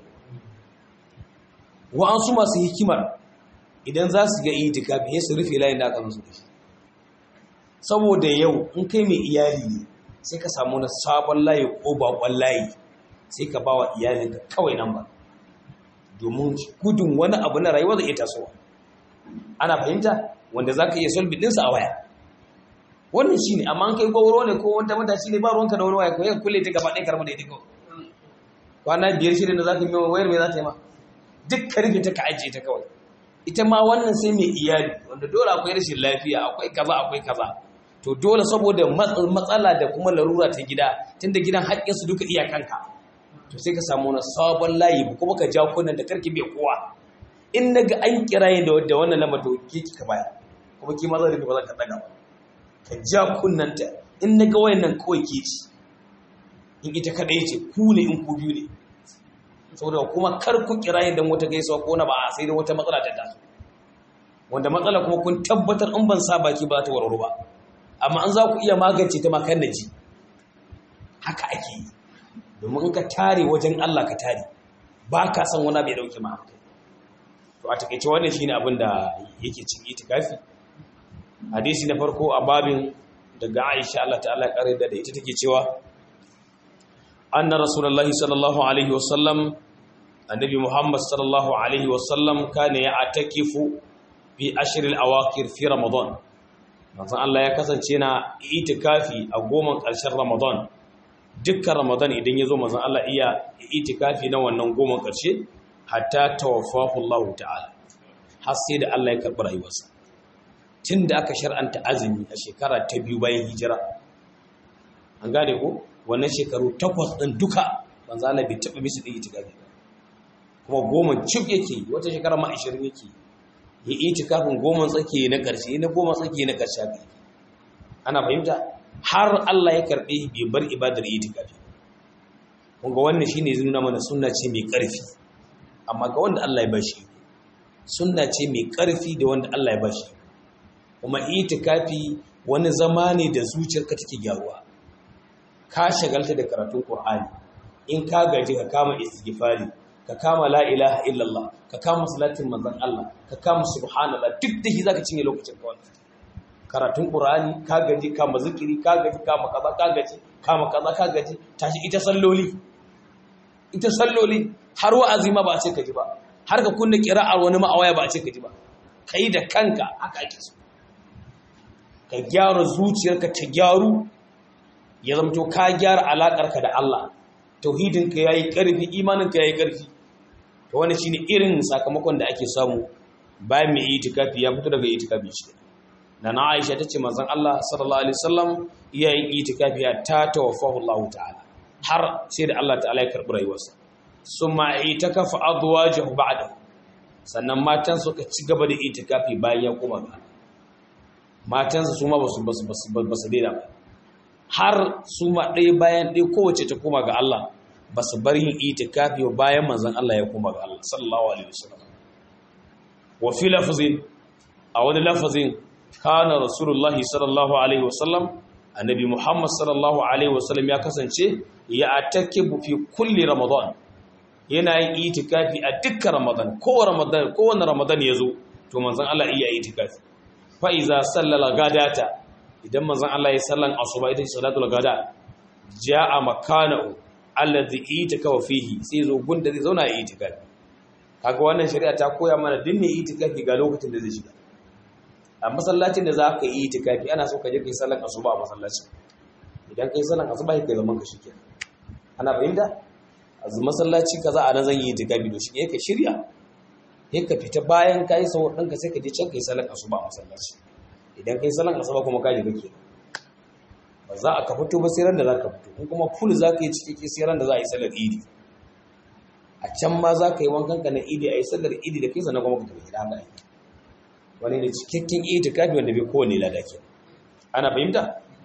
wa'ansu masu hikimar idan za su ga itikafi sai su rufe layin da aka musu da shi saboda yau in kai mai iyali ne sai ka samu na sabon layi ko bakon layi sai ka ba wa iyalinka kawai nan ba domin gudun wani abu na rayuwa zai iya tasowa ana fahimta wanda za ka iya solbi ɗinsa a waya wannan shi ne amma an kai gauro ne ko wanda matashi ne ba ruwanka da wani waya ko yin kulle ta gaba ɗaya karɓar da ita kawai kwana biyar shirin da za ka yi wayar mai za ta yi ma duk ka rufe ta ka ajiye ta kawai ita ma wannan sai mai iyali wanda dole akwai rashin lafiya akwai kaza akwai kaza to dole saboda matsala da kuma larura ta gida tunda gidan haƙƙinsu duka iyakanka to sai ka samu wani sabon layi kuma ka ja kunan da karki bai kowa in na ga an kiraye da wadda wannan lamar to ke ka baya kuma ki maza rufe ba za ka daga ba ka ja kunan ta in na ga wayannan kawai ke ci in ita kadai ce ku ne in ku biyu ne saboda kuma kar ku kiraye dan wata gaisuwa ko na ba sai da wata matsala ta taso wanda matsala kuma kun tabbatar in ban sa baki ba ta warware ba amma an za ku iya magance ta makan naji haka ake yi domin in ka tare wajen Allah ka tare ba ka san wani bai dauke ma to a takeice wannan shine abin da yake cin itikafi hadisi na farko a babin daga Aisha Allah ta'ala ya kare da ita take cewa anna rasulullahi sallallahu alaihi wasallam annabi muhammad sallallahu alaihi wasallam kana ya'takifu fi ashr al-awaqir fi ramadan manzon Allah ya kasance na itikafi a goma ƙarshen Ramadan dukkan Ramadan idan ya zo manzon Allah iya itikafi na wannan goma ƙarshe hatta tawaffahu Allah ta'ala har sai da Allah ya karɓi rayuwarsa tun da aka shar'anta azumi a shekara ta biyu bayan hijira an gane ko wannan shekaru takwas ɗin duka manzo Allah bai taɓa mishi da itikafi kuma goma cif yake wata shekara ma 20 yake ya itikafin goma tsaki na ƙarshe na goma tsaki na ƙarshe haka ana fahimta har Allah ya karɓe bai bar ibadar itikafi kun ga wannan shine zai nuna mana sunna ce mai ƙarfi amma ga wanda Allah ya bashi sunna ce mai ƙarfi da wanda Allah ya bashi kuma itikafi wani zama ne da zuciyarka take gyaruwa ka shagalta da karatun Qur'ani in ka gaji ka kama istighfari ka kama la ilaha illallah ka kama salatin manzon Allah ka kama subhanallah duk da shi zaka cinye lokacin ka wannan karatun Qur'ani ka gaji kama zikiri ka gaji kama kaza ka gaji kama kaza ka gaji tashi ita salloli ita salloli har wa'azi ma ba a ce ka ji ba har ka kunna kira'ar wani ma'awaya ba a ce ka ji ba kai da kanka haka ake so ka gyara zuciyarka ta gyaru ya zamto ka gyara alaƙarka da Allah tauhidinka ya yi ƙarfi imaninka ya yi ƙarfi ta wani shi ne irin sakamakon da ake samu bayan mai itikafi ya fito daga itikafi shi da na aisha ta ce manzan Allah sallallahu alaihi wasallam iya yin itikafi ta tawaffahu Allah ta'ala har sai da Allah ta'ala ya karɓi rayuwarsa sun ma itikafa azwajahu ba'da sannan matan suka ci gaba da itikafi bayan ya koma ga matansa su ma ba su daina ba har su ma ɗaya bayan ɗaya kowace ta koma ga Allah ba su bar yin itikafi bayan manzon Allah ya koma ga Allah sallallahu alaihi wasallam wa fi lafzin a wani lafazin kana rasulullah sallallahu alaihi wasallam annabi muhammad sallallahu alaihi wasallam ya kasance ya atakibu fi kulli ramadan yana yin itikafi a dukkan ramadan kowane ramadan kowane ramadan ya zo to manzon Allah iya itikafi fa iza sallala gadata idan manzon Allah ya sallan asuba ita ce salatul gada jaa makanahu alladhi itikafa fihi sai zo gunda zai zauna ya itikafi kaga wannan shari'a ta koya mana dinne itikafi ga lokacin da zai shiga a masallacin da za ka yi itikafi ana so ka je kai sallan asuba a masallacin idan kai sallan asuba kai zaman ka shike ana fahimta azu masallaci kaza a nan zan yi itikafi to shi ka shirya sai ka fita bayan kai sau ɗanka sai ka je can kai sallan asuba a masallaci idan kai sallan asuba kuma ka je kake ba za a ka fito ba sai ran da za ka fito in kuma full za ka yi cikakke sai ran da za a yi sallar idi a can ma za ka yi wankan ka na idi a yi sallar idi da kai sannan kuma ka tafi gida haka ake wani ne cikakken itikafi wanda bai kowane lada ke ana fahimta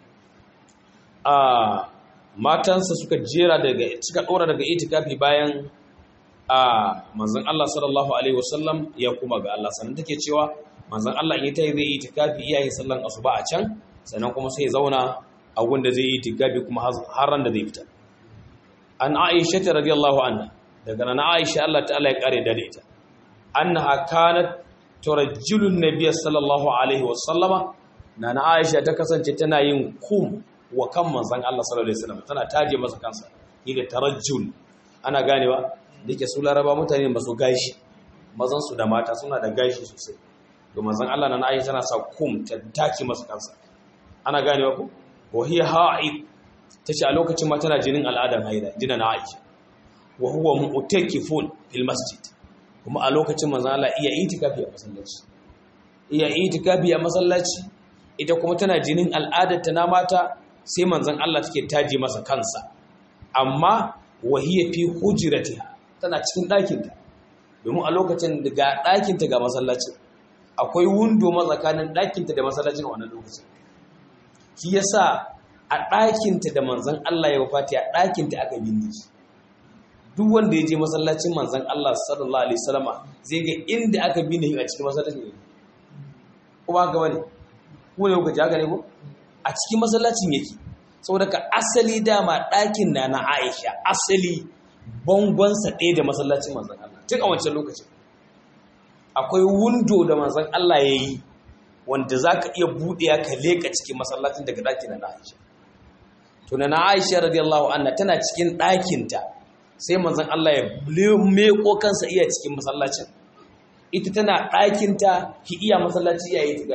a matansa suka jera daga suka dora daga itikafi bayan a manzon Allah sallallahu alaihi wasallam ya kuma ga Allah sannan take cewa manzon Allah in tayi zai itikafi iyayen sallan asuba a can sannan kuma sai ya zauna a gunda zai yi itikafi kuma har ran da zai fita an Aisha radiyallahu anha daga nan Aisha Allah ta'ala ya kare da ita annaha kanat turajjilun nabiyyi sallallahu alaihi wasallama nana Aisha ta kasance tana yin kum wa kan manzon Allah sallallahu alaihi wasallam tana taje masa kansa yake tarajjul ana ganewa dake su laraba mutane ba su gashi mazan su da mata suna da gashi sosai to manzon Allah nana Aisha tana sa kum ta take masa kansa ana ganewa ko wa hiya ha'id tace a lokacin ma tana jinin al'adan haida jinin Aisha wa huwa mu'takifun fil masjid kuma a lokacin manzan Allah iya itikafi a masallaci iya itikafi a masallaci ita kuma tana jinin al'adarta na mata sai manzan Allah take taji masa kansa amma wahiya fi hujratiha tana cikin ɗakinta domin a lokacin ga ɗakinta ga masallaci akwai wundo matsakanin ɗakinta da masallacin a wannan lokacin shi yasa a ɗakinta da manzan Allah ya wafati a ɗakinta aka binne shi duk wanda ya je masallacin manzan Allah sallallahu alaihi wasallama zai ga inda aka bi ne a cikin masallacin ne kuma haka bane ku ne kuka ji haka ne ko a cikin masallacin yake saboda ka asali dama ɗakin na na Aisha asali bangonsa ɗaya da masallacin manzan Allah tun a wancan lokacin akwai wundo da manzan Allah ya yi wanda za ka iya buɗe ka leƙa cikin masallacin daga ɗakin na Aisha to na Aisha radiyallahu anha tana cikin ɗakinta sai manzon Allah ya meko kansa iya cikin masallacin ita tana ɗakinta ki iya masallaci yayi tigafi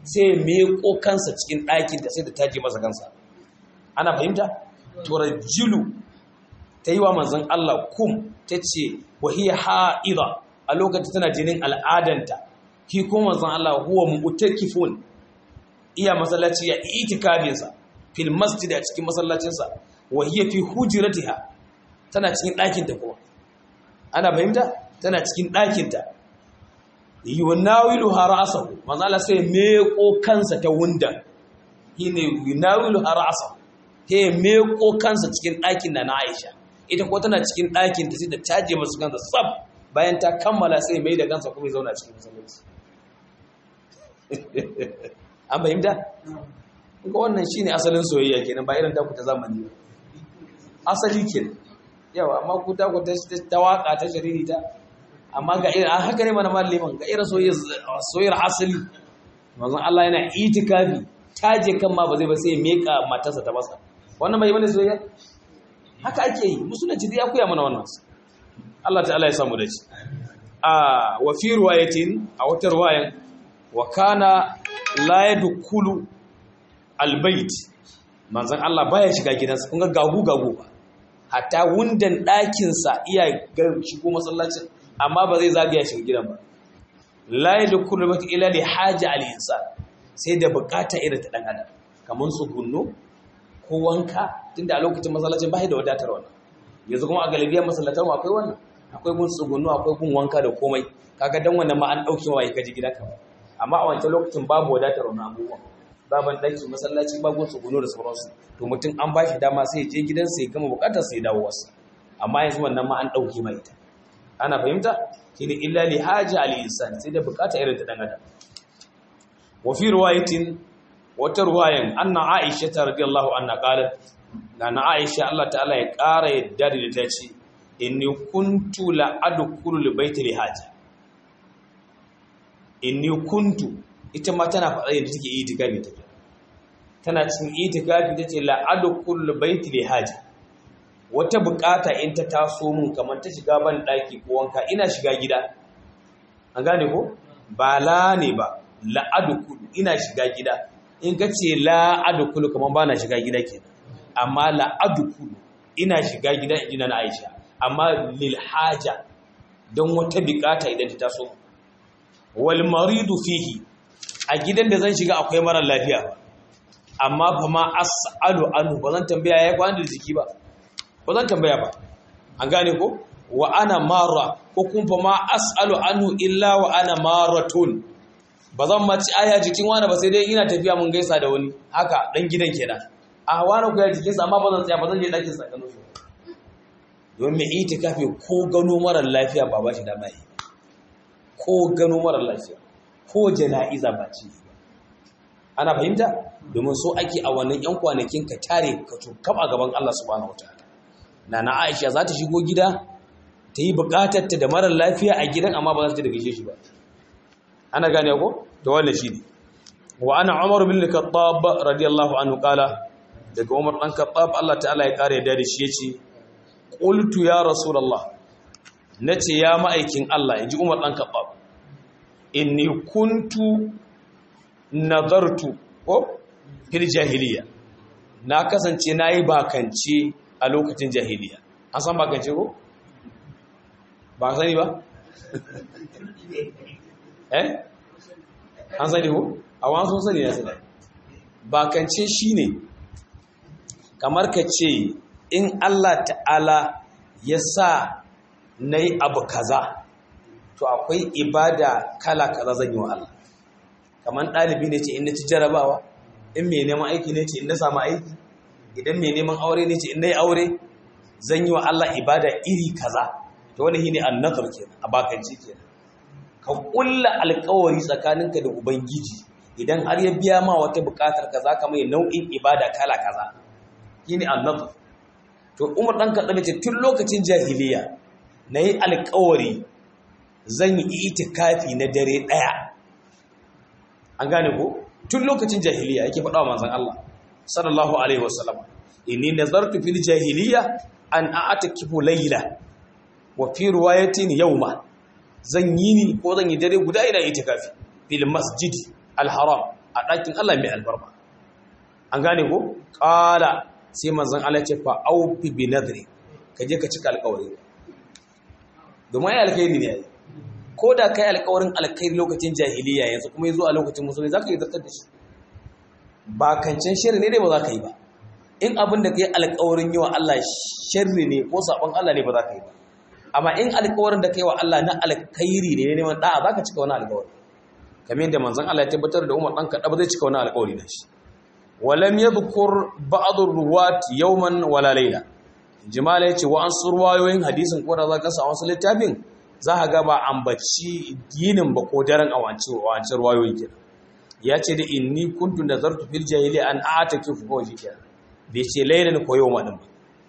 sai ya meko kansa cikin ɗakin ta sai da taje masa kansa ana fahimta turajjilu ta yi wa manzon Allah kum ta ce wahiya ha'ida a lokacin tana jinin al'adanta ki kuma manzon Allah huwa mu'takifun iya masallaci ya itikabinsa fil masjid a cikin masallacinsa wahiya fi hujratiha tana cikin ɗakinta kuma ana fahimta tana cikin ɗakinta yunawilu harasahu manzo Allah sai meko kansa ta wunda shine yunawilu harasahu he meko kansa cikin ɗakin da na Aisha ita ko tana cikin ɗakin ta sai da taje masu kansa sab bayan ta kammala sai mai da kansa kuma ya zauna cikin masallaci an fahimta ga wannan shine asalin soyayya kenan ba irin taku ta zamani ba asali kenan yawa amma ku ta ku ta waka ta shariri ta amma ga irin haka ne mana malliman ga irin soyayyar asali manzon Allah yana itikafi taje kan ma ba zai ba sai meka matarsa ta masa wannan bai bane soyayya haka ake yi musulunci dai ya koya mana wannan Allah ta'ala ya samu dace a wa fi riwayatin a wata riwayan wa kana la yadkhulu albayt manzon Allah baya shiga gidansa kun ga gagu gagu ba hatta wundan ɗakin sa iya ga shigo masallacin amma ba zai zagaya shiga gidan ba la yadkhulu albayt illa li haja al-insan sai da bukata irin ta dan adam kamar su gunno ko wanka tunda a lokacin masallacin ba da wadatar wannan yanzu kuma a galibiyar masallatan akwai wannan akwai gun tsugunnu akwai gun wanka da komai kaga dan wannan ma an dauke wa kaji gida ka amma a wancan lokacin babu wadatar wannan abubuwan baban daki masallaci ba gun tsugunnu da sauransu to mutum an ba shi dama sai ya je gidansa ya gama bukatar sai ya dawo wasa amma yanzu wannan ma an dauke mai ita ana fahimta shine illa li haja al insan sai da bukata irin ta dan adam wa fi riwayatin wata ruwayan anna aisha ta radiyallahu anha qalat na aisha Allah ta'ala ya ƙara yadda da ta ce inni kuntu la adkhulu li baiti li haja inni kuntu ita ma tana faɗa yadda take itikafi take tana cikin itikafi tace la adkhulu li baiti li haja wata bukata in ta taso mun kamar ta shiga ban daki ko wanka ina shiga gida an gane ko ba la ne ba la adkhulu ina shiga gida in ka ce la'adukulu kamar ba na shiga gida ke amma la'adukulu ina shiga gida ina na aisha amma lilhaja don wata bukata idan ta taso wal maridu fihi a gidan da zan shiga akwai marar lafiya amma fa ma as'alu anhu ba zan tambaya ya kwana da jiki ba ba zan tambaya ba an gane ko wa ana mara ko kuma fa ma as'alu anhu illa wa ana maratun ba zan maci aya jikin wani ba sai dai ina tafiya mun gaisa da wani haka dan gidan kenan a wani ku ya jikinsa amma ba zan tsaya ba zan je ɗakin sa gano shi don mai itikafi ko gano marar lafiya ba ba shi dama yi ko gano marar lafiya ko jana'iza ba ci ana fahimta domin so ake a wannan yan kwanakin ka tare ka tukab a gaban Allah subhanahu wataala nana Aisha za ta shigo gida ta yi bukatar ta da marar lafiya a gidan amma ba za ta da gaishe shi ba ana gane ko da wannan shi ne wa ana umar bin khattab radiyallahu anhu kala daga umar dan khattab Allah ta'ala ya kare da shi yace qultu ya rasulullah nace ya ma'aikin Allah inji umar dan khattab inni kuntu nadartu ko fil jahiliya na kasance nayi bakance a lokacin jahiliya an san bakance ko ba sani ba eh an sani ko a wani sun sani ya sani bakance shi ne kamar ka ce in Allah ta'ala ya sa na yi abu kaza to akwai ibada kala kaza zan yi wa Allah kamar ɗalibi ne ce in na ci jarabawa in mai neman aiki ne ce in na samu aiki idan mai neman aure ne ce in na yi aure zan yi wa Allah ibada iri kaza to wani shi ne annazar kenan a bakance kenan ka kulla alkawari tsakaninka da ubangiji idan har ya biya ma wata bukatar ka zaka mai nau'in ibada kala kaza shine annabi to Umar dan Khattab ce tun lokacin jahiliya nayi alkawari zan yi itikafi na dare daya an gane ko tun lokacin jahiliya yake faɗa wa manzon Allah sallallahu alaihi wasallam inni nazartu fil jahiliya an a'takifu layla wa fi riwayatin yawma zan yi ni ko zan yi dare guda ina itikafi fil masjid al-haram a ɗakin Allah mai albarma an gane ko ƙala sai manzon Allah ce fa aufi bi nadri ka je ka cika alƙawari domin ai alkhairi ne ai ko da kai alƙawarin alkhairi lokacin jahiliya yanzu kuma yazo a lokacin musulmi zaka yi zartar da shi ba kancan shirri ne dai ba za ka yi ba in abin da kai alƙawarin yi wa Allah shirri ne ko sabon Allah ne ba za ka yi ba amma in alƙawarin da kai wa Allah na alkhairi ne ne neman da'a zaka cika wani alƙawari kamar yadda manzon Allah ya tabbatar da Umar dan kada zai cika wani alƙawari da shi walam yadhkur ba'd ar-ruwat yawman wala layla jimala yace wa an surwayoyin hadisin ko da zaka sa wasu littafin za ka ga ba ambaci ginin ba ko daren a wancan ruwayoyi kenan ya ce da inni kuntu nazartu fil jahiliya an a'takifu ko shi kenan bai ce laylan ko yawma din ba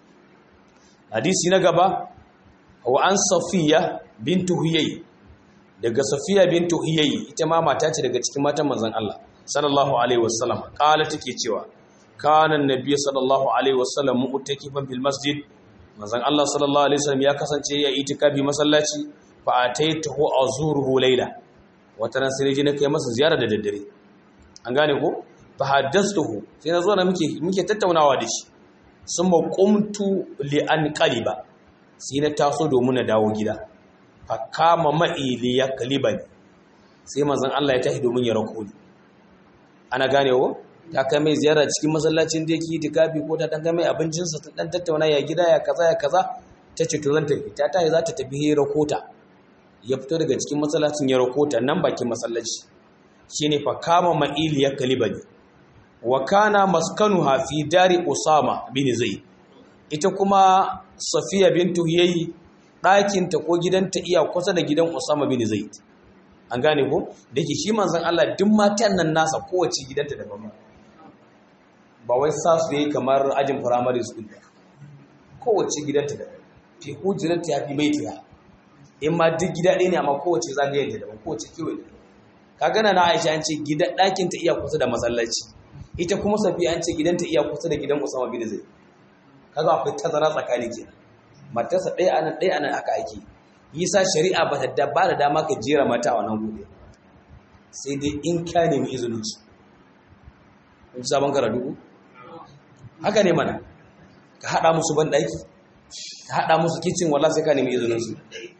hadisi na gaba wa an safiya bintu huyay daga safiya bintu huyay ita ma mata ce daga cikin matan manzon Allah sallallahu alaihi wasallam kala take cewa kana annabi sallallahu alaihi wasallam mu'takifan fil masjid manzon Allah sallallahu alaihi wasallam ya kasance ya itikafi masallaci fa ataituhu azuruhu layla wata ran sai na kai masa ziyara da daddare an gane ko fa haddathtuhu sai na zo na muke muke tattaunawa da shi summa qumtu li an qaliba sai na taso domin na dawo gida fa kama ma'i li yaklibani sai manzon Allah ya tashi domin ya rako ni ana gane ko ta kai mai ziyara cikin masallacin da yake itikafi ko ta dan mai abincinsa ta dan tattauna ya gida ya kaza ya kaza ta ce to zan tafi ta tayi za ta tafi hira kota ya fito daga cikin masallacin ya rakota nan bakin masallaci shine fa kama ma'ili ya kalibani wa kana maskanuha fi dari usama bin zaid ita kuma safiya bintu yayi ɗakin ta ko gidanta iya kusa da gidan usama bin zaid an gane ko dake shi manzon Allah duk matan nan nasa kowace gidanta daban ba wai sa su yi kamar ajin primary school ba kowace gidanta daban fi hujrata ya fi baitiha in ma duk gida ɗaya ne amma kowace zagayen ta daban kowace kewaye da ka gana na aisha an ce gidan ɗakin ta iya kusa da masallaci ita kuma safiya an ce gidan ta iya kusa da gidan usama bin zai kaga akwai tazara tsakani kenan matarsa ɗaya anan ɗaya anan aka ake yasa shari'a ba ta ba da dama ka jera mata a wannan gobe sai dai in ka nemi izinin su kun ji sabon karatu haka ne mana ka haɗa musu ban ɗaki ka haɗa musu kicin wallah sai ka nemi izinin su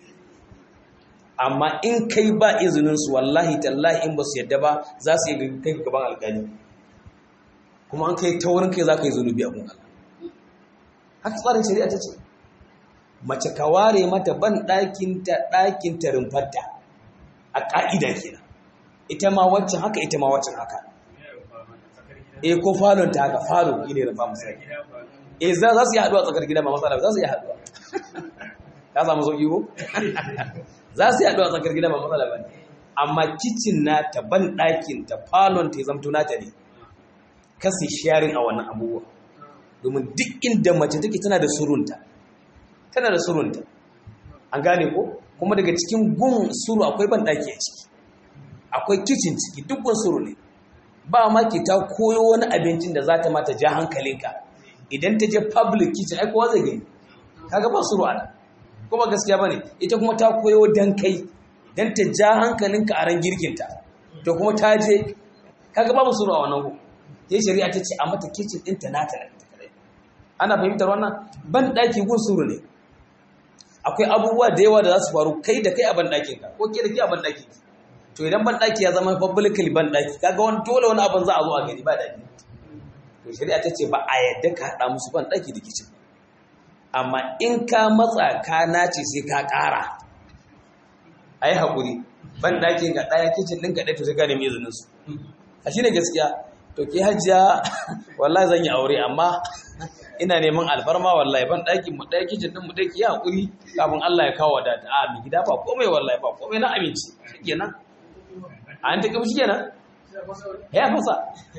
amma in kai ba izininsu wallahi tallahi in ba su yadda ba za su yi kai gaban alkali kuma an kai ta wurin kai za ka yi zunubi a kun haka tsarin shari'a ta ce mace ka ware mata ban ɗakinta ɗakinta rumfarta a ƙa'ida kenan ita ma waccan haka ita ma waccan haka e ko falon ta haka falo ne rumfa misali e za su yi haɗuwa tsakar gida ma matsala za su yi haɗuwa ka samu sauƙi ko za su yi haɗu a tsakar gida ba matsala ba ne amma kicin na ta ban ɗakin ta falon ta zamto nata ne kasi sharing a wannan abubuwa domin duk inda mace take tana da surunta tana da surunta an gane ko kuma daga cikin gun suru akwai ban ɗaki a ciki akwai kicin ciki duk gun suru ne ba ma ki ta koyo wani abincin da za ta mata ja hankalinka idan ta je public kitchen ai kowa zai gani kaga ba suru a nan kuma gaskiya bane ita kuma ta koyo dan kai dan ta ja hankalinka a ran girkinta to kuma ta je kaga babu suru a wannan go sai shari'a ta ce a mata kitchen din ta nata da ta kare ana fahimtar wannan ban daki gun suru ne akwai abubuwa da yawa da za su faru kai da kai a ban dakin ka ko ke da ke a ban daki to idan ban daki ya zama publicly ban daki kaga wani dole wani abin za a zo a gani ba daki to shari'a ta ce ba a yadda ka hada musu ban daki da kitchen amma in ka matsa ka nace sai ka ƙara a yi haƙuri ban ɗakin ga ɗaya kicin ɗin gaɗe to sai ka nemi izininsu a shi ne gaskiya to ke hajiya wallahi zan yi aure amma ina neman alfarma wallahi ban ɗakin mu ɗaya kicin ɗin mu ɗaya ki yi haƙuri kafin Allah ya kawo wadata a mi gida ba komai wallahi ba komai na aminci shi kenan a an taƙi shi kenan ya fasa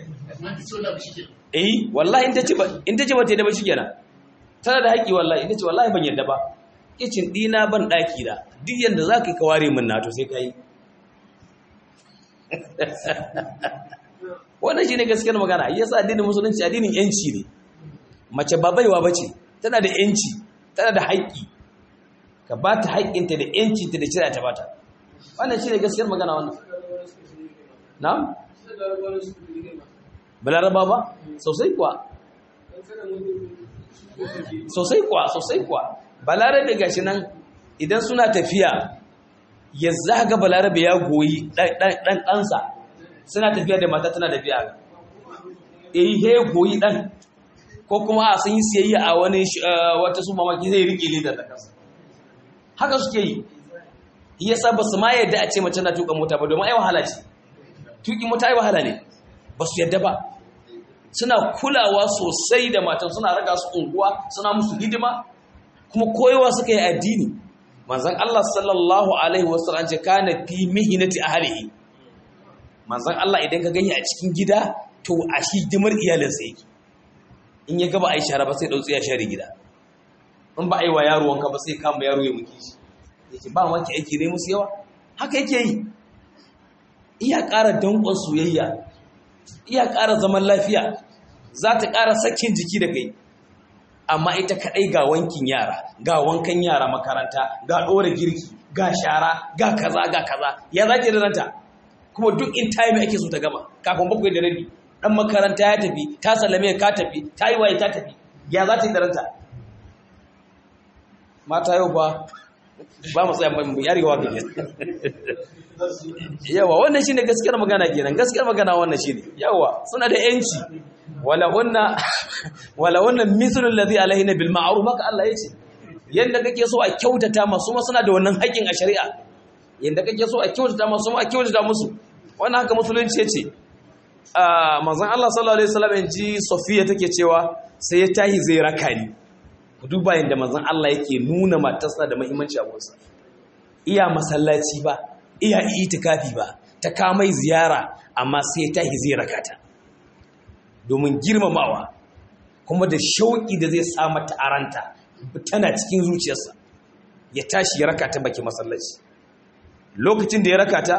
eh wallahi in ta ce ba in ta ce ba ta yi da ba shi kenan tana da haƙi wallahi ita ce wallahi ban yadda ba kicin ɗina ban ɗaki da duk yadda za ka yi kaware min nato sai ka yi wannan shi ne gaskiyar magana ya sa addinin musulunci addinin yanci ne mace ba baiwa ba ce tana da yanci tana da haƙƙi ka ba ta haƙƙinta da yancinta da cira ta bata wannan shi ne gaskiyar magana wannan na? balaraba ba sosai kuwa sosai kuwa sosai kuwa balarabe gashi nan idan suna tafiya ya zaga balarabe ya goyi ɗan ɗansa suna tafiya da mata tana tafiya eh he goyi ɗan ko kuma a sun yi siyayya a wani wata su mamaki zai rike lidar da kansa haka suke yi yasa ba su ma yadda a ce mace na tuka mota ba domin ai wahala ce tuki mota ai wahala ne ba su yadda ba suna kulawa sosai da matan suna raga su unguwa suna musu hidima kuma koyewa suka yi addini manzon Allah sallallahu alaihi wasallam ce kana fi mihnati ahlihi manzon Allah idan ka gani a cikin gida to a hidimar iyalinsa yake in ya gaba ai shara ba sai dautsi ya share gida in ba ai wa yaro wanka ba sai kama yaro ya muke shi yake ba maki aiki ne musu yawa haka yake yi iya ƙara danƙon soyayya iya ƙara zaman lafiya za ta ƙara sakin jiki da kai amma ita kaɗai ga wankin yara ga wankan yara makaranta ga ɗora girki ga shara ga kaza ga kaza ya za ki ranta kuma duk in time ake so ta gama kafin bakwai da rabi ɗan makaranta ya tafi ta salame ka tafi ta yi waye ta tafi ya za ta yi da ranta mata yau ba ba mu tsaya mu yarewa ga yawa wannan shine gaskiyar magana kenan gaskiyar magana wannan shine yawa suna da yanci wala hunna wala hunna mithlu alladhi alaihina bil ma'ruf haka Allah yace yanda kake so a kyautata masu ma suna da wannan haƙin a shari'a yanda kake so a kyautata masu ma a kyautata musu wannan haka musulunci yace a manzon Allah sallallahu alaihi wasallam ji Safiya take cewa sai ya tahi zai raka ni ku duba yanda manzon Allah yake nuna matarsa da muhimmanci a gunsa iya masallaci ba iya itikafi ba ta kamai ziyara amma sai ta zai rakata domin girmamawa kuma da shauƙi da zai sa mata aranta tana cikin zuciyarsa ya tashi ya rakata baki masallaci lokacin da ya rakata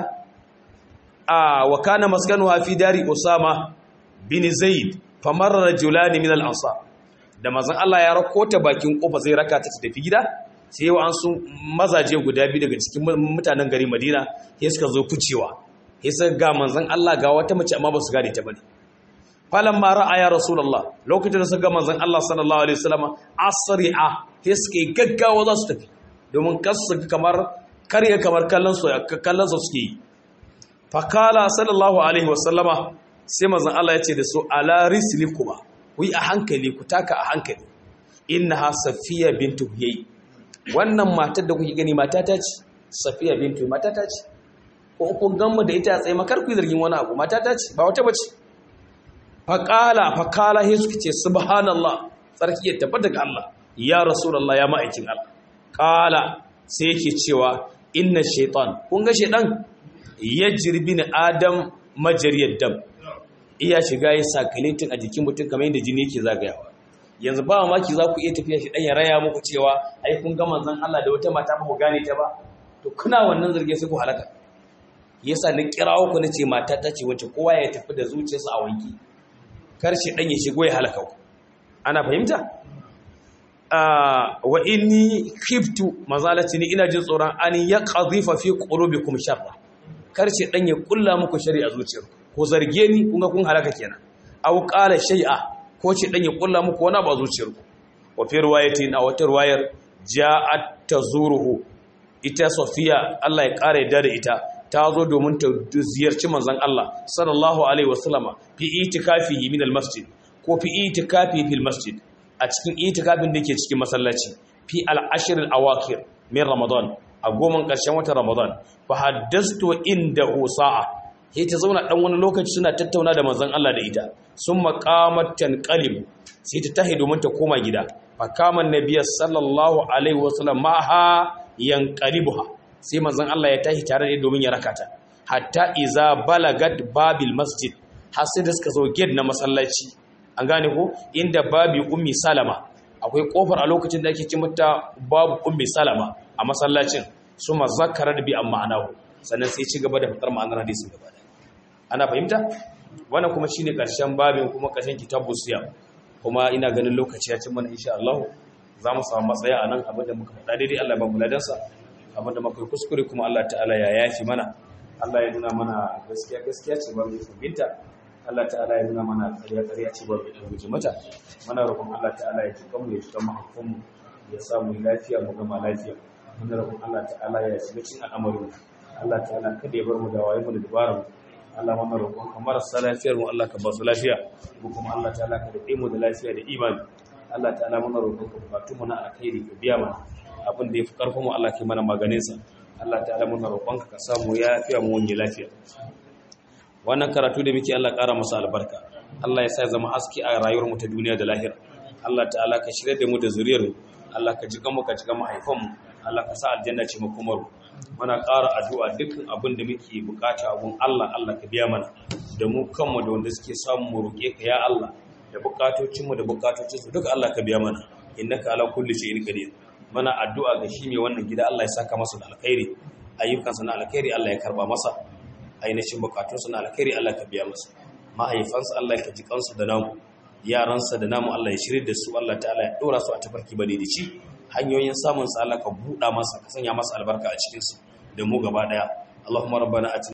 a wa kana maskanu fi dari usama bin zaid famarra rajulani min al-ansar da mazan Allah ya rakota bakin kofa zai rakata ta tafi gida sai wa an sun mazaje guda biyu daga cikin mutanen gari madina ya suka zo kucewa ya suka ga manzan Allah ga wata mace amma ba su gane ta bane falan ma ra'aya rasulullah lokacin da suka ga manzan Allah sallallahu alaihi wasallam asri'a ya suka gaggawa za su tafi domin kasu kamar karya kamar kallon su kallon su suke yi fakala sallallahu alaihi wasallama sai manzan Allah ya ce da su ala rislikuma ku yi a hankali ku taka a hankali innaha safiya bintu huyay wannan matar da kuke gani matata ce safiya bintu matata ce ko kun gamma da ita tsaye makar ku zargin wani abu matata ce ba wata bace faqala faqala he suke ce subhanallah sarki ya tabbata ga Allah ya rasulullah ya ma'aikin Allah qala sai yake cewa inna shaytan kun ga shaytan yajri bin adam majariyad dam iya shiga ya sakaletin a jikin mutum kamar yadda jini yake zagayawa yanzu ba maki za ku iya tafiya shi ɗan ya raya muku cewa ai kun ga manzon Allah da wata mata ba ku gane ta ba to kuna wannan zarge sai ku halaka yasa na kirawo ku nace mata ta ce wacce kowa ya tafi da zuciyarsa a wanki kar shi ɗan ya shigo ya halaka ku ana fahimta wa inni khiftu mazalati ni ina jin tsoron an ya qadhifa fi qulubikum sharra kar shi ɗan ya kulla muku shari'a zuciyarku ko zarge ni kun ga kun halaka kenan aw qala shay'a ko ce dan ya kulla muku wani ba zuciyarku wa fi riwayatin a wata riwayar ja'at tazuruhu ita safiya Allah ya kare da da ita ta zo domin ta ziyarci manzon Allah sallallahu alaihi wasallama fi itikafihi min almasjid ko fi itikafi fil masjid a cikin itikafin da yake cikin masallaci fi al-ashr al-awakir min ramadan a goman ƙarshen watan ramadan fa haddastu indahu sa'a sai ta zauna ɗan wani lokaci suna tattauna da manzon Allah da ita sun maƙamar tanƙalim sai ta tahi domin ta koma gida fakaman nabiya sallallahu alaihi wasallam ma ha yanqalibuha sai manzon Allah ya tahi tare da domin ya rakata hatta iza balagat babil masjid har sai da suka zo gate na masallaci an gane ko inda babi ummi salama akwai kofar a lokacin da ake ce mata babu ummi salama a masallacin suma zakara da bi amma anahu sannan sai ci gaba da fitar ma'anar hadisin gaba da ana fahimta wannan kuma shine karshen babin kuma karshen kitabu siyam kuma ina ganin lokaci ya ci mana insha Allah za mu samu matsaya a nan abinda muka faɗa daidai Allah ba mu ladansa abinda muka yi kuskure kuma Allah ta'ala ya yafi mana Allah ya nuna mana gaskiya gaskiya ce ba mu binta Allah ta'ala ya nuna mana ƙarya ƙarya ce ba mu guje mata muna roƙon Allah ta'ala ya tuka mu ya tuka mahaifanmu ya samu lafiya mu gama lafiya muna roƙon Allah ta'ala ya shiga cikin al'amarin Allah ta'ala kada ya bar mu da wayo mu da dabara mu Allah muna roƙon ka marasa lafiyar mu Allah ka ba su lafiya ko kuma Allah ta'ala ka daɗe mu da lafiya da imani Allah ta'ala muna roƙon ka bukatun mu na alkhairi ka biya mana abin da ya fi ƙarfin mu Allah ke mana maganin sa Allah ta'ala muna roƙon ka ka samu yafiya mu wani lafiya wannan karatu da muke Allah ƙara masa albarka Allah ya sa ya zama haske a rayuwar mu ta duniya da lahira Allah ta'ala ka shirya da mu da zuriyar mu Allah ka ji mu ka ji mahaifan mu Allah ka sa aljanna ce makomar mu muna ƙara addu'a dukkan abin da muke bukata abun Allah Allah ka biya mana da mu kanmu da wanda suke samu mu roƙe ka ya Allah da bukatocin mu da bukatocin su duka Allah ka biya mana innaka ala kulli shay'in qadir mana addu'a ga shi mai wannan gida Allah ya saka masa da alkhairi ayyukansa na alkhairi Allah ya karba masa ainihin bukatunsa na alkhairi Allah ka biya masa mahaifansa Allah ya ji kansu da namu yaransa da namu Allah ya shirye da su Allah ta'ala ya dora su a tafarki bane da ci hanyoyin samun sa Allah ka buɗa masa ka sanya masa albarka a cikin su da mu gaba daya Allahumma rabbana atina